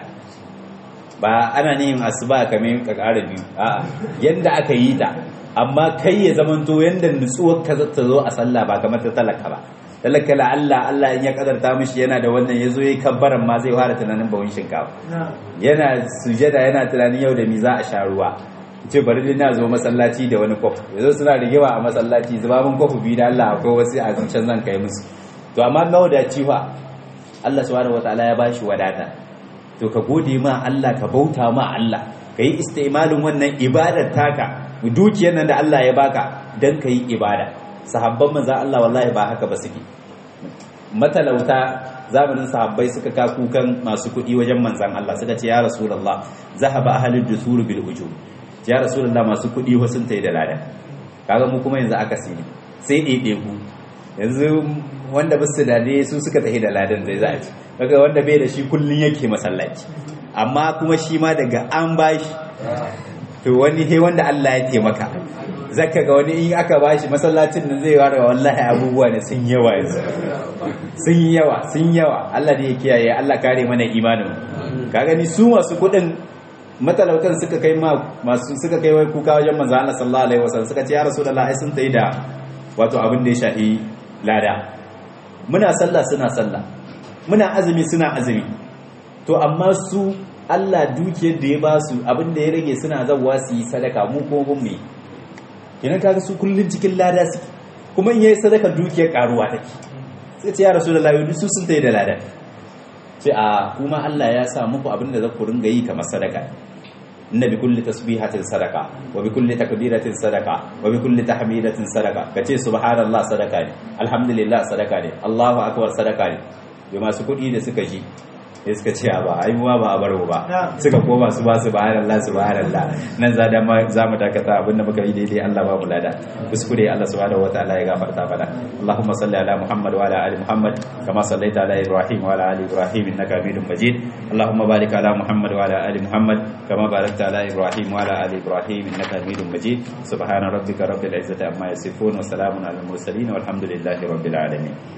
ba ana yin asuba kamar ka ƙara biyu a'a yanda aka yi ta amma kai ya zamanto yanda nutsuwar ka ta zo a sallah ba kamar ta talaka ba talaka la Allah Allah in ya kadarta mishi yana da wannan yazo yayi kabbaran ma zai fara tunanin bawon shinkafa yana sujada yana tunanin yau da mi za a sha ruwa ce bari dai na zo masallaci da wani kof yazo suna rigewa a masallaci zuba mun kofu biyu da Allah akwai wasu a zuciyar zan kai musu to amma mawadaci fa Allah subhanahu wataala ya bashi wadata to ka gode ma Allah ka bauta ma Allah ka yi istimalin wannan ibadar taka dukiyar nan da Allah ya baka dan ka yi ibada sahabban manzo Allah wallahi ba haka ba suke matalauta zamanin sahabbai suka ka kukan masu kuɗi wajen manzan Allah suka ce ya rasulullah zahaba ahlul dusur bil ujur ya rasulullah masu kuɗi wasu tayi da lada kaga mu kuma yanzu aka sini sai ɗaiɗe ku yanzu wanda basu da ne su suka tafi da ladan zai za a ci kaga wanda bai da shi kullun yake masallaci amma kuma shi ma daga an bashi to wani he wanda Allah ya taimaka zaka ga wani in aka bashi masallacin nan zai ware wallahi abubuwa ne sun yawa yanzu sun yawa sun yawa Allah ne ya kiyaye Allah kare mana imanin ka gani su masu kudin matalautan suka kai ma masu suka kai wai kuka wajen manzo Allah sallallahu alaihi wasallam suka ce ya rasulullahi sun tayi da wato abin da ya shafi lada muna sallah suna sallah muna azumi suna azumi to amma su Allah dukiyar da ya ba su abin da ya rage suna zawwa su yi sadaka mu ko mun mu kenan kaga su kullun cikin lada suke kuma in yayi sadaka dukiyar karuwa take sai ce ya rasulullahi duk su sun tayi da lada sai a kuma Allah ya sa muku abin da za ku ringa yi kamar sadaka inna bi kulli tasbihatin sadaka wa bi kulli takbiratin sadaka wa bi kulli tahmidatin sadaka kace subhanallah sadaka ne alhamdulillah sadaka ne Allahu akbar sadaka ne da masu kuɗi da suka ji sai suka ce ba ai muwa ba a baro ba suka koma su ba subhanallah subhanallah nan za da za mu dakata abinda muka yi daidai Allah ba mu lada kuskure Allah subhanahu wataala ya gafarta mana Allahumma salli ala Muhammad wa ala ali Muhammad kama sallaita ala Ibrahim wa ala ali Ibrahim innaka Hamidum Majid Allahumma barik ala Muhammad wa ala ali Muhammad kama barakta ala Ibrahim wa ala ali Ibrahim innaka Hamidum Majid subhana rabbika rabbil izzati amma yasifun wa salamun alal mursalin walhamdulillahi rabbil alamin